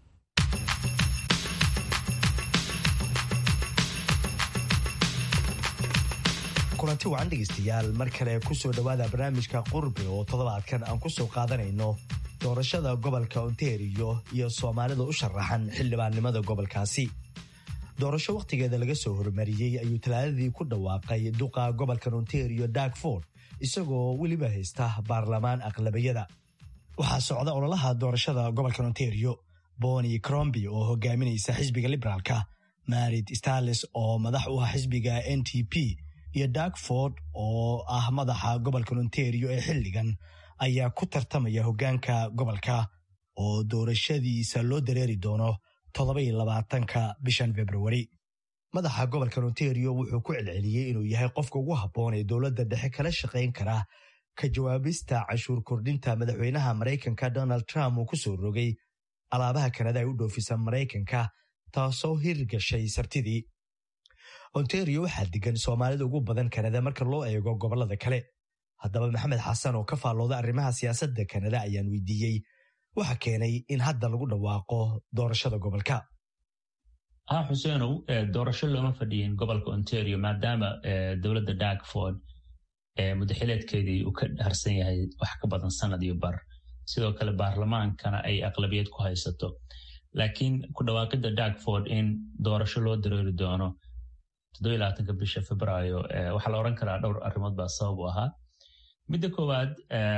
kulanti wacan dhegeystayaal mar kale kusoo dhowaada barnaamijka qurbi oo toddobaadkan aan kusoo qaadanayno doorashada gobolka ontario iyo soomaalida u sharaxan xildhibaannimada gobolkaasi doorasho wakhtigeeda laga soo hormariyey ayuu talaadadii ku dhawaaqay duqa gobolkan ontario darkford isagoo weliba haysta baarlamaan aqlabiyada waxaa socda ololaha doorashada gobolkan ontario boni cromby oo hogaaminaysa xisbiga liberaalka marid starles oo madax u ah xisbiga n t p iyo darkford oo ah madaxa gobolkan ontario ee xilligan ayaa ku tartamaya hoggaanka gobolka oo doorashadiisa loo dareeri doono toddobai labaatanka bishan februari madaxa gobolkan ontario wuxuu ku celceliyey inuu yahay qofka ugu habboon ee dowladda dhexe kala shaqayn kara ka jawaabista cashuur kordhinta madaxweynaha maraykanka donald trump uu ku soo rogay alaabaha kanada ay u dhoofisa maraykanka taasoo hirgashay sartidii ontario waxaa degan soomaalida ugu badan kanada marka loo eego gobollada kale haddaba maxamed xasan oo ka faallooda arrimaha siyaasadda kanada ayaan weydiiyey waxa keenay in hadda lagu dhawaaqo doorashada gobolka ha xuseenow doorasho looma fadhiyin gobolka ontario maadaama dowladda darkford mudaxileedkeedii uu ka harsan yahay wax ka badan sanad iyo bar sidoo kale baarlamaankana ay aqlabiyad ku haysato laakiin ku dhawaaqidda darkford in doorasho loo dareeri doono toddobylabaatanka bisha februaayo waxaa la odhan karaa dhowr arrimood baa sabab u ahaa midda koowaad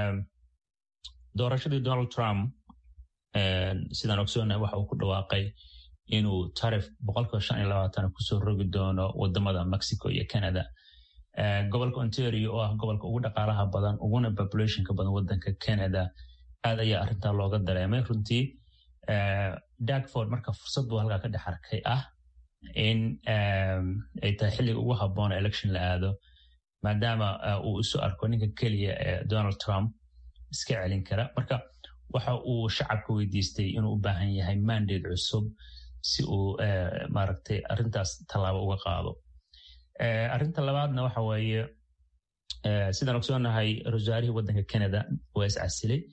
doorashadii donald trump sidaan ogsoonnahay waxa uu ku dhawaaqay inuu tarif boqolkiiba shan iyo labaatan kusoo rogi doono wadamada mexico iyo canada gobolka ontario oo ah gobolka ugu dhaqaalaha badan uguna populationka badan wadanka canada aad ayaa arrintaa looga dareemay runtii darkford marka fursad buu halkaa ka dhex arkay ah in ay tahay xilliga ugu habboona election la aado maadaama uu isu arko ninka keliya ee donald trump iska celin kara marka waxa uu shacabka weydiistay inuu u baahan yahay mandate cusub si uu maaragtay arrintaas tallaabo uga qaado arrinta labaadna waxa weeye sidaan ogsoonahay rasaarihii waddanka canada waa iscasilay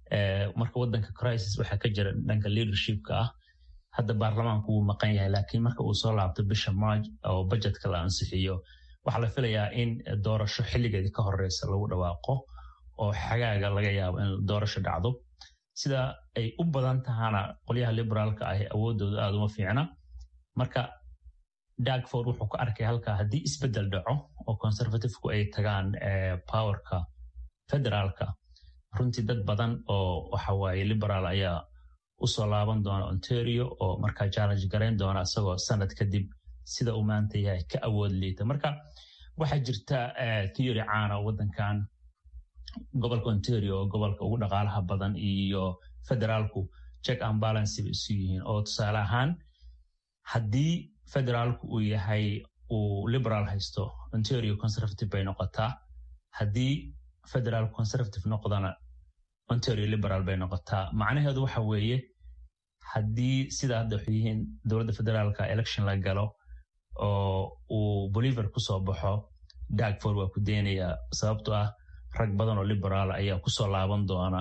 marka wadanka crisis waxaa ka jira dhanka leadershipka ah hadda baarlamaanku wuu maqan yahay laakiin marka uu soo laabto bisha march oo budgetka la ansixiyo waxaa la filayaa in doorasho xilligeedii ka horeysa lagu dhawaaqo oo xagaaga laga yaabo in doorasho dhacdo sida ay u badan tahana qolyaha liberaalka ahi awoodooda aada uma fiicna marka dagford wuxuu ka arkay halkaa haddii isbedel dhaco oo conservativku ay tagaan powerka federaalka runtii dad badan oo waxawaaye liberaal ayaa usoo laaban doona ontario oo markaa challenge garayn doona isagoo sanad kadib sida uu maanta yahay ka awood liita marka waxaa jirta theory caana wadankan gobolka ontario oo gobolka ugu dhaqaalaha badan iyo federaalku check and balance bay isu yihiin oo tusaale ahaan haddii federaalku uu yahay uu liberal haysto ontario conservative bay noqotaa haddii federal conservative noqdana ontario liberal bay noqotaa macnaheedu waxa weeye haddii sida hadda waxay yihiin dowladda federaalka election la galo oo uu boliver kusoo baxo dagford waa ku deynayaa sababto ah rag badan oo liberaal ayaa kusoo laaban doona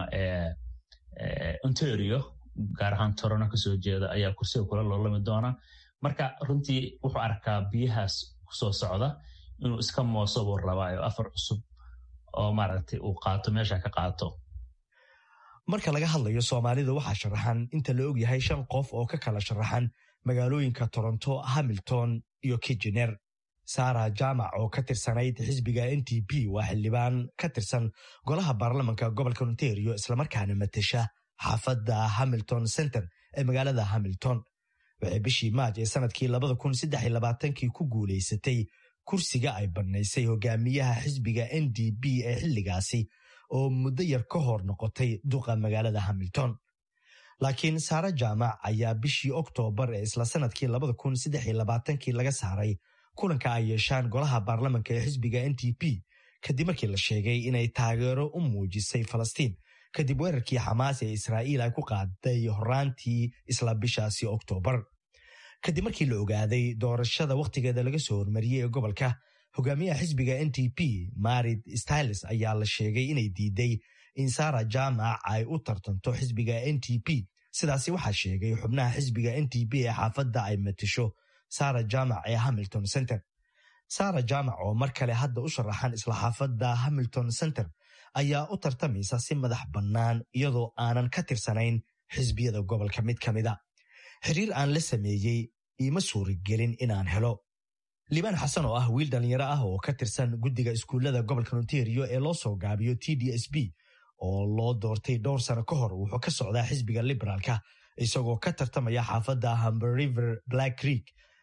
ontario gaar ahaan torono kasoo jeeda ayaa kursiga kula loolami doona marka runtii wuxuu arkaa biyahaas kusoo socda inuu iska mooso buu rabaayo afar cusub oo maaragtay uu qaato meesha ka qaato marka laga hadlayo soomaalida waxaa sharaxan inta la og yahay shan qof oo ka kala sharaxan magaalooyinka toronto hamilton iyo kijener sara jaamac oo ka tirsanayd xisbiga n t p waa xildhibaan ka tirsan golaha baarlamanka gobolka ontario islamarkaana matesha xaafadda hamilton center ee magaalada hamilton waxay bishii maaj ee sanadkii kii ku guulaysatay kursiga ay bannaysay hogaamiyaha xisbiga n d p ee xilligaasi oo muddo yar ka hor noqotay duqa magaalada hamilton laakiin saare jaamac ayaa bishii oktoobar ee isla sanadkii kii laga saaray kulanka ay yeeshaan golaha baarlamanka ee xisbiga n t p kadib markii la sheegay inay taageero u muujisay falastiin kadib weerarkii xamaas ee israa'iil ay ku qaaday horaantii isla bishaasi oktoobar kadib markii la ogaaday doorashada wakhtigeeda laga soo hormariyey ee gobolka hogaamiyaha xisbiga n t p marid styles ayaa la sheegay inay diiday in sara jaamac ay u tartanto xisbiga n t p sidaasi waxaa sheegay xubnaha xisbiga n t p ee xaafadda ay matasho sara jaamac ee hamilton center sara jaamac oo mar kale hadda u sharaxan isla xaafadda hamilton center ayaa u tartamaysa si madax bannaan iyadoo aanan ka tirsanayn xisbiyada gobolka mid ka mida xiriir aan la sameeyey iima suuragelin inaan helo liibaan xasan oo ah wiil dhallinyaro ah oo ka tirsan guddiga iskuullada gobolka ontario ee loo soo gaabiyo t d s b oo loo doortay dhowr sano ka hor wuxuu ka socdaa xisbiga liberaalka isagoo ka tartamaya xaafadda hamber river black creek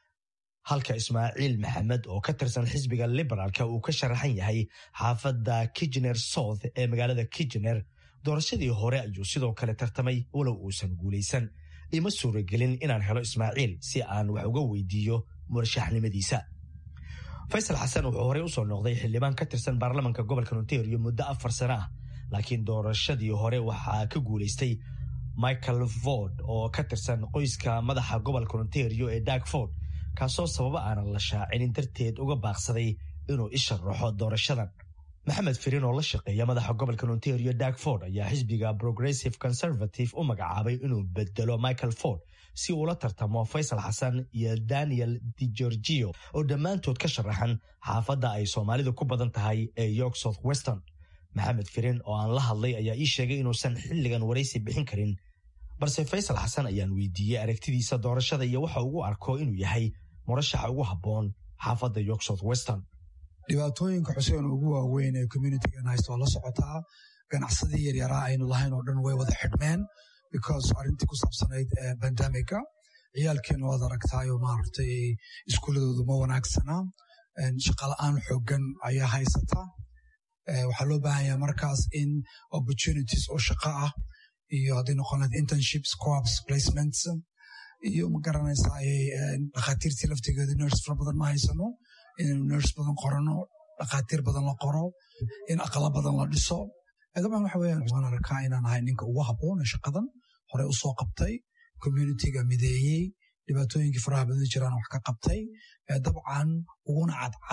halka ismaaciil maxamed oo ka tirsan xisbiga liberaalka uu ka sharaxan yahay xaafadda kijener south ee magaalada kijener doorashadii hore ayuu sidoo kale tartamay walow uusan guulaysan ima suuragelin inaan helo ismaaciil si aan wax uga weydiiyo murashaxnimadiisa faysal xasan wuxuu horey usoo noqday xildhibaan ka tirsan baarlamanka gobolka ontario muddo afar sano ah laakiin doorashadii hore waxaa ka guulaystay michael ford oo ka tirsan qoyska madaxa gobolka ontario ee dag ford kaasoo sababo aanan la shaacinin darteed uga baaqsaday inuu isharaxo doorashadan maxamed firin oo la shaqeeya madaxa gobolka ontario dag ford ayaa xisbiga progressive conservative u magacaabay inuu bedelo michael ford si uula tartamo faysal xasan iyo daniel di gorgio oo dhammaantood ka sharaxan xaafadda ay soomaalidu ku badan tahay ee york south weston maxamed firin oo aan la hadlay ayaa ii sheegay inuusan xilligan waraysi bixin karin balse faysal xasan ayaan weydiiyey aragtidiisa doorashada iyo waxa ugu arko inuu yahay murashaxa ugu habboon xaafadda york south weston dhibaatooyinka xuseen ugu waaweyn ee communitigan haysta waa la socotaa ganacsadii yaryaraa aynu lahayn oo dhan way wada xidhmeen because arrintii ku saabsanayd bandamika ciyaalkeena waad aragtaayo maaragtay iskuuladoodu ma wanaagsana shaqala-aan xoogan ayaa haysata waxaa loo baahan yahay markaas in opportunities oo shaqo ah iyo hadday noqonayd internships co-ops placements iyo ma garanaysaa dhakhaatiirtii laftigeedu nurse fara badan ma haysano inaynu nurse badan qorano dhakhaatiir badan la qoro in aqala badan la dhiso dabcan waxa weeyaan waan arkaa inaan ahay ninka ugu habboon ee shaqadan hore u soo qabtay communitiga mideeyey dhibaatooyinkii faraha badan jiraan wax ka qabtay dabcan uguna cadcad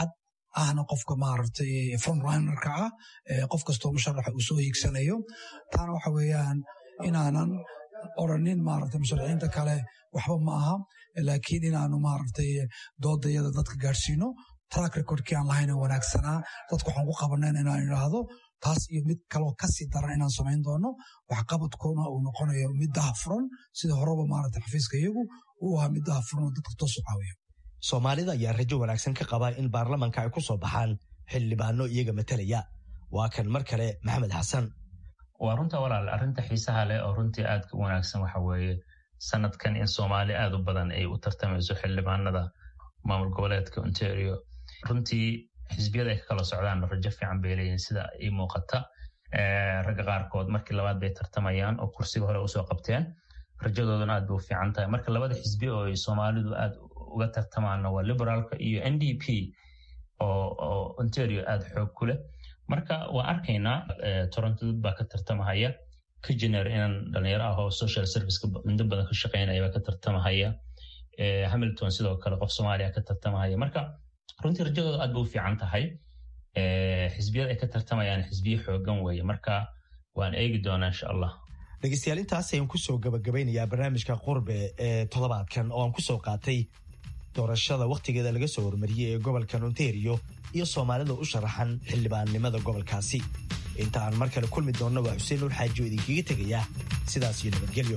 ahna qofka maaragtay frontrunnerka ah qof kastoo musharaxa uu soo hiigsanayo taana waxa weeyaan inaanan oranin maaragtay musharaxiinta kale waxba ma aha laakiin inaanu maaragtay doodayada dadka gaadhsiino track recordkii aan lahayn wanaagsanaa dadku waxaan ku qabanan inaan idhaahdo taas iyo mid kaloo kasii daran inaan samayn doono waxqabadkuna uu noqonayo mid dahafuran sida horeba maaragtay xafiiska iyagu uu ahaa mid dahafuran oo dadka toos u caawiya soomaalida ayaa rajo wanaagsan ka qaba in baarlamanka ay ku soo baxaan xildhibaano iyaga matalaya waa kan mar kale maxamed xasan waa runta walaal arrinta xiisaha leh oo runtii aadka u wanaagsan waxa weeye sanadkan in soomaali aad u badan ay u tartamayso xildhibaanada maamul goboleedka ontario runtii xisbiyada ay ka kala socdaan rajo fiican bay leeyihin sida ii muuqata ragga qaarkood markii labaad bay tartamayaan oo kursiga hore usoo qabteen rajadooduna aad bay u fiican tahay marka labada xisbi oo ay soomaalidu aad uga tartamaanna waa liberaalka iyo n d p oo ontario aad xoog ku leh marka waa arkaynaa toronto dad baa ka tartamahaya kajener inaan dhalinyaro ah oo social serviceka mudo badan ka shaqeynaya baa ka tartamahaya hamilton sidoo kale qof soomaaliya ka tartamahaya marka runtii rajadooda aad bay u fiican tahay xisbiyada ay ka tartamayaan xisbiye xoogan weeye marka waan eegi doonaa insha allah dhegeystayaal intaas ayaan kusoo gabagabeynayaa barnaamijka qurbe ee toddobaadkan oo aan kusoo qaatay doorashada wakhtigeeda laga soo hormariyey ee gobolkan ontario iyo soomaalida u sharaxan xildhibaannimada gobolkaasi inta aan mar kale kulmi doonna waa xuseen nuur xaaji oo idinkaga tegaya sidaas iyo nabadgelyo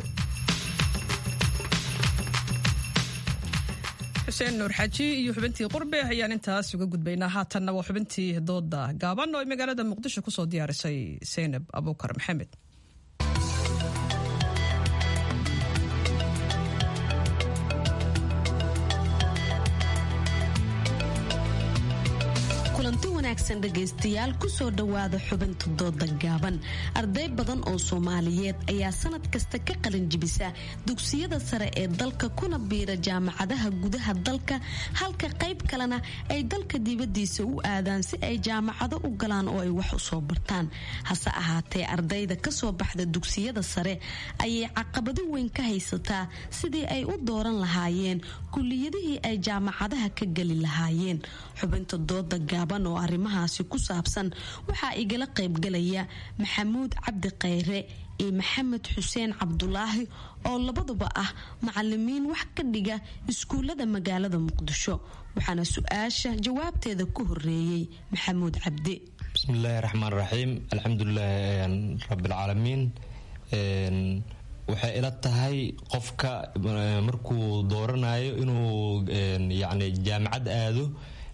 xuseen nuur xaaji iyo xubintii qurbe ayaan intaas uga gudbaynaa haatanna waa xubintii dooda gaaban oo ay magaalada muqdisho kusoo diyaarisay seynab abuukar maxamed kulanti wanaagsan dhegaystayaal kusoo dhowaada xubinta dooda gaaban arday badan oo soomaaliyeed ayaa sanad kasta ka qalin jibisa dugsiyada sare ee dalka kuna biira jaamacadaha gudaha dalka halka qayb kalena ay dalka dibadiisa u aadaan si ay jaamacado u galaan oo ay wax u soo bartaan hase ahaatee ardayda kasoo baxda dugsiyada sare ayay caqabado weyn ka haysataa sidii ay u dooran lahaayeen kuliyadihii ay jaamacadaha ka geli lahaayeen xubinta dooda gaaban oo arrimahaasi ku saabsan waxaa igala qaybgalaya maxamuud cabdi khayre iyo maxamed xuseen cabdulaahi oo labaduba ah macalimiin wax ka dhiga iskuullada magaalada muqdisho waxaana su-aasha jawaabteeda ku horeeyey maxamuud cabdi bismillaahi raxmaan raxiim alxamdulilaahi rabbilcaalamiin waxay ila tahay qofka markuu dooranayo inuu yani jaamacad aado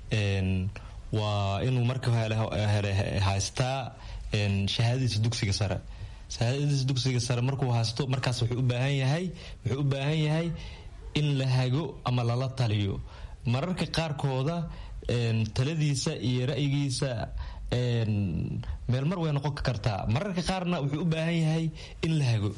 waa inuu marka hele haystaa shahaadadiisa dugsiga sare shahaadadiisa dugsiga sare markuu haysto markaas wuxuu u baahan yahay wuxuu u baahan yahay in la hago ama lala taliyo mararka qaarkooda taladiisa iyo ra'yigiisa meel mar way noqon kartaa mararka qaarna wuxuu u baahan yahay in la hago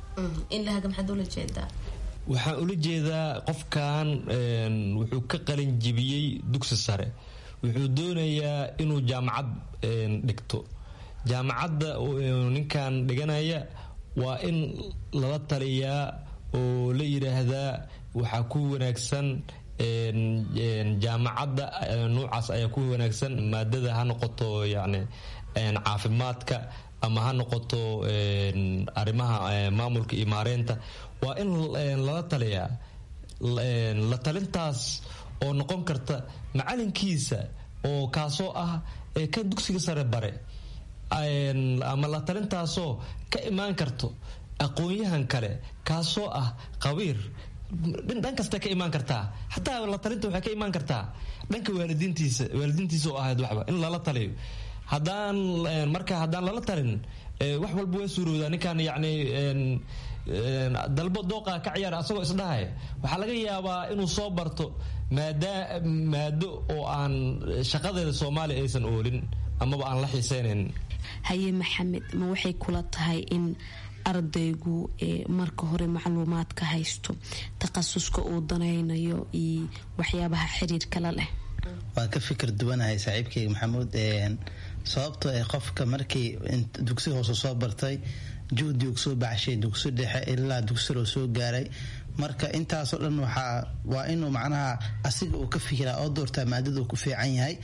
waxaan ula jeedaa qofkan wuxuu ka qalin jibiyey dugsi sare wuxuu doonayaa inuu jaamacad dhigto jaamacadda ninkan dhiganaya waa in lala taliyaa oo la yidhaahdaa waxaa ku wanaagsan jaamacadda nuucaas ayaa ku wanaagsan maadada ha noqoto yani caafimaadka ama ha noqoto arrimaha maamulka iyo maareynta waa in lala taliyaa la talintaas oo noqon karta macalinkiisa oo kaasoo ah kan dugsiga sare bare ama la talintaasoo ka imaan karto aqoon-yahan kale kaasoo ah qabiir dhan kasta ka imaan kartaa xataa la talinta waxay ka imaan kartaa dhanka waalidiintiisa waalidiintiisa oo ahayd waxba in lala taliyo haddaan marka haddaan lala talin wax walba waa suurowdaa ninkan yacni dalbo dooqa ka ciyaara asagoo isdhahaya waxaa laga yaabaa inuu soo barto maada maado oo aan shaqadeeda soomaaliya aysan oolin amaba aan la xiiseynayn haye maxamed ma waxay kula tahay in ardaygu marka hore macluumaadka haysto takhasuska uu danaynayo iyo waxyaabaha xiriirkala leh waan ka fikir duwanahay saaxiibkeyga maxamuud sababtoo ee qofka markii dugsi hoose soo bartay juhdi uu soo baxshay dugsi dhexe ilaa dugsiloo soo gaaray marka intaasoo dhan waxaa waa inuu macnaha asiga uu ka fikiraa oo doortaa maadada uu ku fiican yahay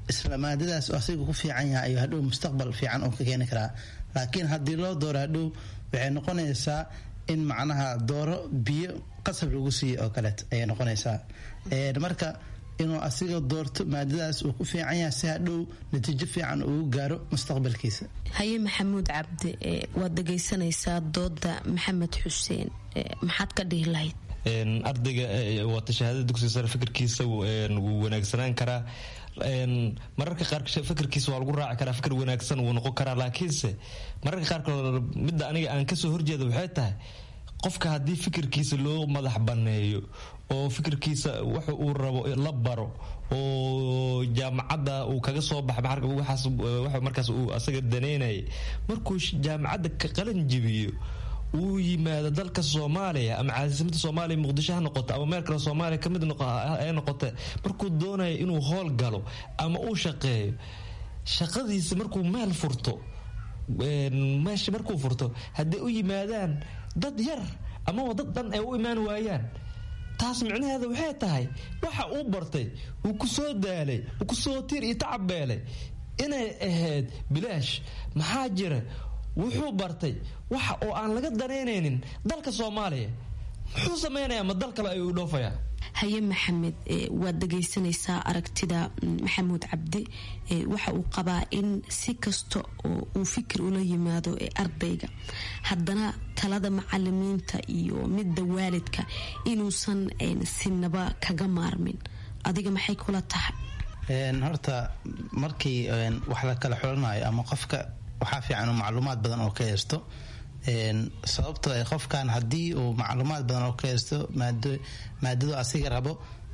isla maadadaas asiga ku fiican yahay ayuu hadhow mustaqbal fiican oo ka keeni karaa laakiin haddii loo dooro hadhow waxay noqonaysaa in macnaha dooro biyo qasab lagu siiyo oo kaleet ayay noqonaysaa marka inuu asiga doorto maadadaas uu ku fiican yahay si hadhow natiijo fiican uu gaaro mustaqbalkiisa haye maxamuud cabdi waad dhegaysanaysaa dooda maxamed xuseen maxaad ka dhihi lahayd ardayga wata shahaadada dugsiga sare fikirkiisa wuu wanaagsanaan karaa mararka qaar fikirkiisa waa lagu raaci karaa fikir wanaagsan wuu noqon karaa laakiinse mararka qaarkood midda aniga aan kasoo horjeeda waxay tahay qofka haddii fikirkiisa loo madax banneeyo oo fikirkiisa wax uu rabo la baro oo jaamacadda uu kaga soo baxa waxaas markaas uu asaga daneynaya markuu jaamacadda ka qalin jibiyo uu yimaado dalka soomaaliya ama caasimadda soomaaliya muqdisho ha noqoto ama meel kale soomaaliya kamid ay noqote markuu doonayo inuu howl galo ama uu shaqeeyo shaqadiisa markuu meel furto meesha markuu furto hadday u yimaadaan dad yar amaba dad dhan ay u imaan waayaan taas micnaheeda waxay tahay waxa uu bartay uu ku soo daalay uu kusoo tiir iyo tacabeelay inay ahayd bilaash maxaa jira wuxuu bartay waxa oo aan laga danaynaynin dalka soomaaliya muxuu samaynayaa ma dal kale ayuu dhoofayaa haye maxamed waad dhegaysanaysaa aragtida maxamuud cabdi waxa uu qabaa in si kasta oo uu fikir ula yimaado ee ardayga haddana talada macalimiinta iyo midda waalidka inuusan sinaba kaga maarmin adiga maxay kula tahay horta markii wax la kala xulanayo ama qofka waxaa fiican macluumaad badan oo ka haysto sababto qofkan haddii uu macluumaad badan oo ka haysto maadadu asiga rabo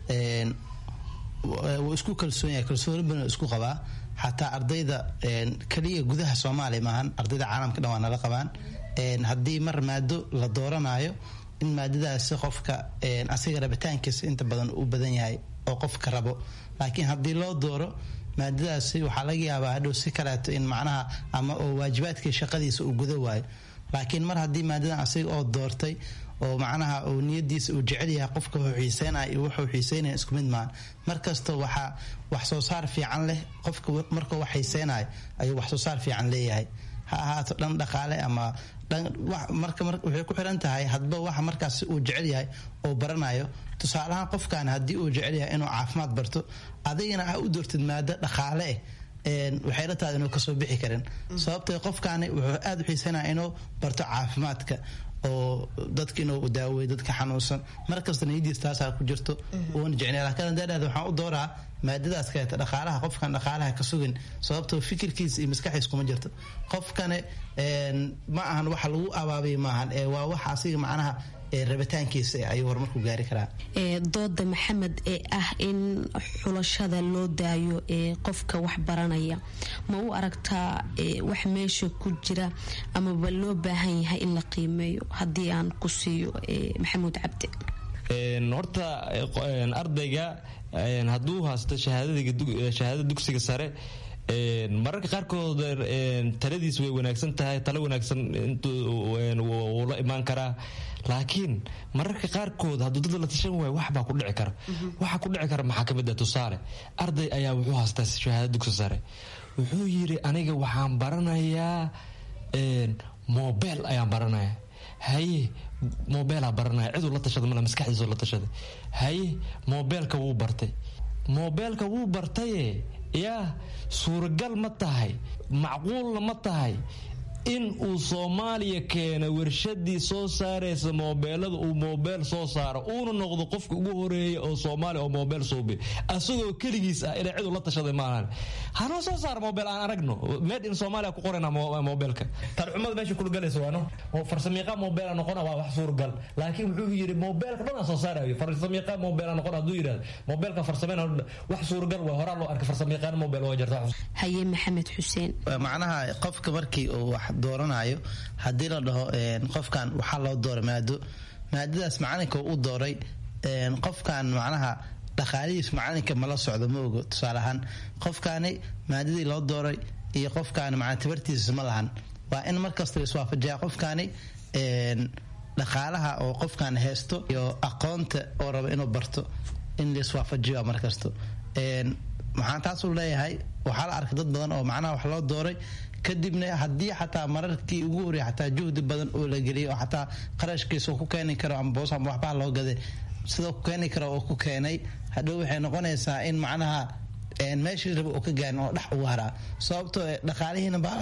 wuu isku kalsoon yahay kalsooni badan isku qabaa xataa ardayda keliya gudaha soomaaliya maahan ardayda caalamka dhan waa nala qabaan haddii mar maado la dooranayo in maadadaasi qofka asiga rabitaankiisa inta badan u badan yahay oo qofka rabo laakiin haddii loo dooro maadadaasi waxaa laga yaabaa hadhow si kaleeto in macnaha ama oo waajibaadkii shaqadiisa uu guda waayo laakiin mar haddii maadadan asiga oo doortay oo macnaha uu niyadiisa uu jecel yahay qofka wuxuu xiiseynaya iyo wuxuu xiiseynaya isku mid maahan markasta waxaa wax soo saar fiican leh qofka markuu wax xiiseynayo ayuu wax soo saar fiican leeyahay ha ahaato dhan dhaqaale ama marka waxay ku xiran tahay hadba waxa markaas uu jecel yahay oo baranayo tusaalahaan qofkan haddii uu jecel yahay inuu caafimaad barto adigana a u doortid maado dhaqaale eh waxay la tahay inuu kasoo bixi karin sababtee qofkaani wuxuu aada u xiisanaya inuu barto caafimaadka oo dadka inuu daaweeyo dadka xanuunsan markasta niyadiis taasaa ku jirto uuna jecnay laakiin daadhaada waxaan u dooraa maadadaas kaleeta dhaqaalaha qofkan dhaqaalaha ka sugin sababtoo fikirkiisa iyo maskaxiis kuma jirto qofkane ma ahan waxa lagu abaabay maahan ee waa waxa asiga macnaha rabitaankiisa ayuu horumarku gaari karaa dooda maxamed ee ah in xulashada loo daayo ee qofka wax baranaya ma u aragtaa wax meesha ku jira amaba loo baahan yahay in la qiimeeyo haddii aan ku siiyo maxamuud cabdi horta ardayga hadduu haysto shahaadada dugsiga sare mararka qaarkood taladiis way wanaagsan tahay talo wanaagsan wuu la imaan karaa laakiin mararka qaarkood hadduu dad la tashan waayo waxbaa ku dhici kara waxa ku dhici kara maxaa kamid ah tusaale arday ayaa wuxuu haystaa shahaada dugsi sare wuxuu yiri aniga waxaan baranayaa mobel ayaan baranaya haye mobeelaa baranaya ciduu la tashada male maskaxdiisoo la tashaday haye mobeelka wuu bartay mobeelka wuu bartaye yaa suuragal ma tahay macquulna ma tahay in uu soomaaliya keena warshadii soo saaraysa moobeelada uu moobeel soo saaro uuna noqdo qofka ugu horeeya oo soomaaliya oo moobeel suubi asagoo keligiis ah inay cid ula tashaday maahan hanoo soo saara moobeel aan aragno made in soomaaliya ku qorayna moobeelka tarxumada meesha kulgalaysa waano farsamiiqa moobeela noqona waa wax suuragal laakiin wuxuu yidhi moobeelka dhan aan soo saarayo farsamiiqa moobeela noqon hadduu yidhahdo moobeelka farsameyna wax suuragal waa horaa loo arkay farsamiiqaan moobeel waa jirta haye maxamed xuseen macnaha qofka markii uu wax dooranayo haddii la dhaho qofkan waxaa loo dooray maado maadadaas macalinka u dooray qofkan macnaha dhaqaalihiis macalinka mala socdo ma ogo tusaale ahaan qofkaani maadadii loo dooray iyo qofkaani macna tabartiisa ma lahan waa in markasta la iswaafajiyaa qofkaani dhaqaalaha oo qofkan haysto iyo aqoonta oo raba inuu barto in la iswaafajiyo markasto maxaan taasu leeyahay waxaa la arkay dad badan oo macnaha wax loo dooray kadibna haddii xataa mararkii ugu horreeyay xataa juhdi badan oo la geliyay oo xataa qarashkiisa ku keeni karo ama boos ama waxbaa loo gaday sidoo ku keeni karo oo ku keenay hadhow waxay noqonaysaa in macnaha meeshii raba oo ka gaarin oo dhex ugu haraa sababtoo dhaqaalihiina ba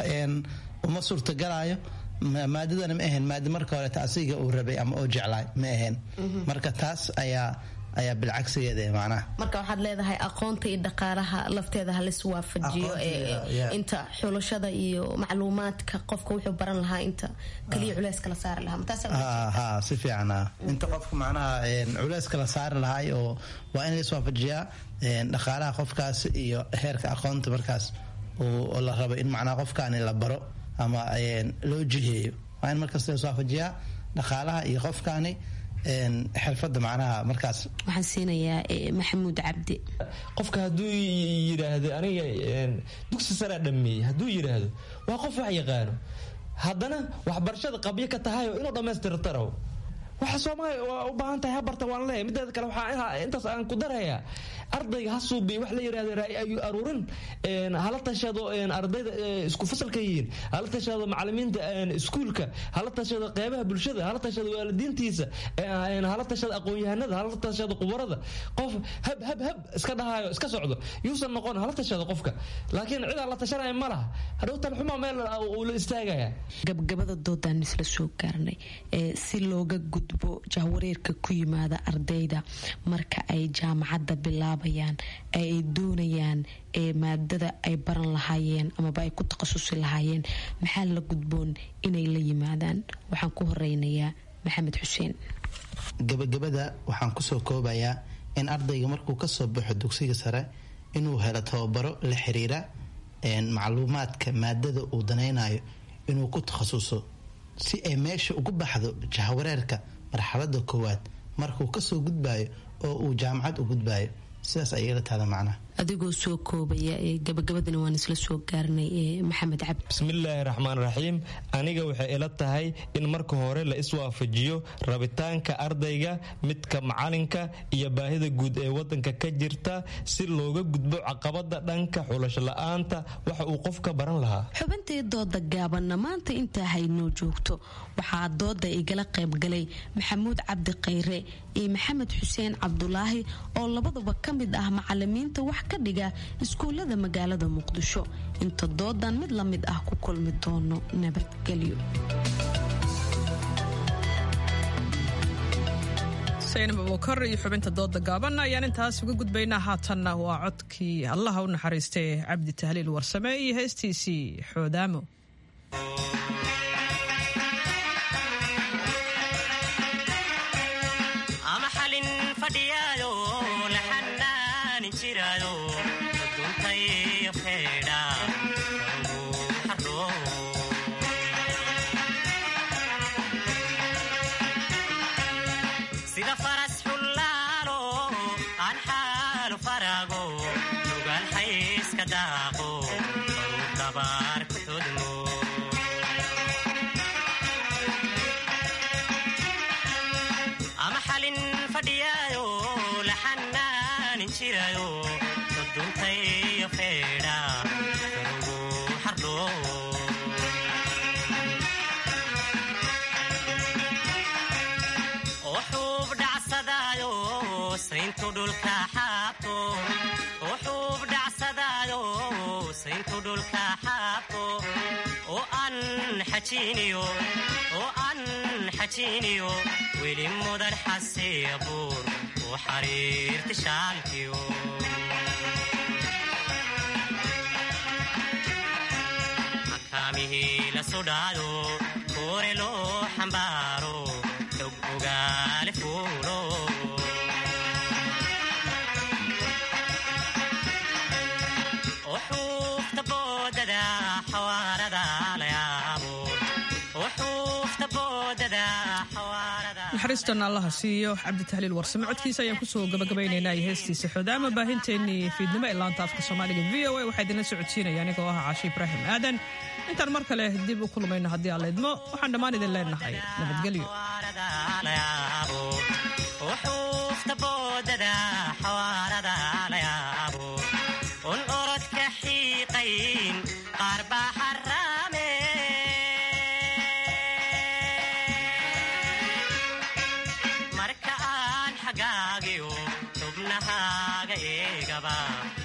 uma suurtagalaayo maadadana ma ahayn maada marka horeeta asiga uu rabay ama oo jeclaay ma ahayn marka taas ayaa ayaa bilcagsigeeda macnaha marka waxaad leedahay aqoonta iyo dhaqaalaha lafteeda halis waafajiyo inta xulashada iyo macluumaadka qofka wuxuu baran lahaa inta kaliya culeyska la saari lahaa ha si fiican inta qofka macnaha culeyska la saari lahaay oo waa in lais waafajiyaa dhaqaalaha qofkaas iyo heerka aqoonta markaas oo la rabo in macnaha qofkaani la baro ama loo jiheeyo waa in markaas lais waafajiyaa dhaqaalaha iyo qofkaani xirfada macnaha markaas waxaan siinayaa maxamuud cabdi qofka hadduu yidhaahdo aniga dugsi saraa dhameeyey hadduu yidhaahdo waa qof wax yaqaano haddana waxbarashada qabyo ka tahayoo inuu dhammaystirtaro waxa soomaaliya waa u baahan tahay habarta waan leeyahay mideeda kale waxaa intaas aan ku darayaa ardayga ha suubiy wax la yidhahdo ra'yi ayu aruurin hala tashado ardayda isku fasalka yihiin hala tashado macalimiinta iskuulka hala tashado qeybaha bulshada hala tashado waalidiintiisa hala tashado aqoon-yahanada hala tashado qubarada qof hab hab hab iska dhahayo iska socdo yuusan noqon hala tashado qofka laakiin cid aan la tashanaya ma laha hadhow talxuma meel uu la istaagaya gabgabada doodaan isla soo gaarnay si looga gudbo jahwareerka ku yimaada ardayda marka ay jaamacadda bilaabayaan ay doonayaan maadada ay baran lahaayeen amaba ay ku takhasusi lahaayeen maxaa la gudboon inay la yimaadaan waxaan ku horeynayaa maxamed xuseen gabagabada waxaan kusoo koobayaa in ardayga markuu kasoo baxo dugsiga sare inuu helo tababaro la xiriira macluumaadka maadada uu danaynayo inuu ku takhasuso si ay meesha ugu baxdo jahwareerka marxalada koowaad markuu kasoo gudbayo oo uu jaamacad u gudbayo sidaas ayala taada macnaha adigoo soo koobaya gabagabadana waan isla soo gaarnay maxamed cabdi bismillaahi raxmaan raxiim aniga waxay ila tahay in marka hore la iswaafajiyo rabitaanka ardayga midka macalinka iyo baahida guud ee wadanka ka jirta si looga gudbo caqabada dhanka xulasho la-aanta waxa uu qofka baran lahaa xubintii dooda gaabanna maanta intaa haynoo joogto waxaa dooda igala qaybgalay maxamuud cabdi khayre iyo maxamed xuseen cabdulaahi oo labaduba ka mid ah macalimiinta wax ka dhiga iskuullada magaalada muqdisho inta doodan mid la mid ah ku kulmi doono nabadgelyo saynab abuukar iyo xubinta dooda gaaban ayaan intaas uga gudbaynaa haatanna waa codkii allaha u naxariistay cabdi tahliil warsame iyo heestiisii xoodaamo weli mudan xasiya buur u xariirti shaalkiyo makaamihii la sudhaado kuure loo xambaaro xog ogaale fuulo uxuufta boodada xawaarada layaabo naxariistan allaha siiyo cabditahliil warsame codkiisa ayaan kusoo gabagabaynaynaa iyo heestiisa xoodaama baahinteennii fiidnimo ee laanta afka soomaaliga v o a waxaa idinla socodsiinaya anigoo ah caashi ibraahim aadan intaan mar kale dib u kulmayno haddii aan leydmo waxaan dhammaan idin leenahay nabadgelyo uxuufta boodada xawaarada layaabo jidhkaagiyo xubnahaaga eegaba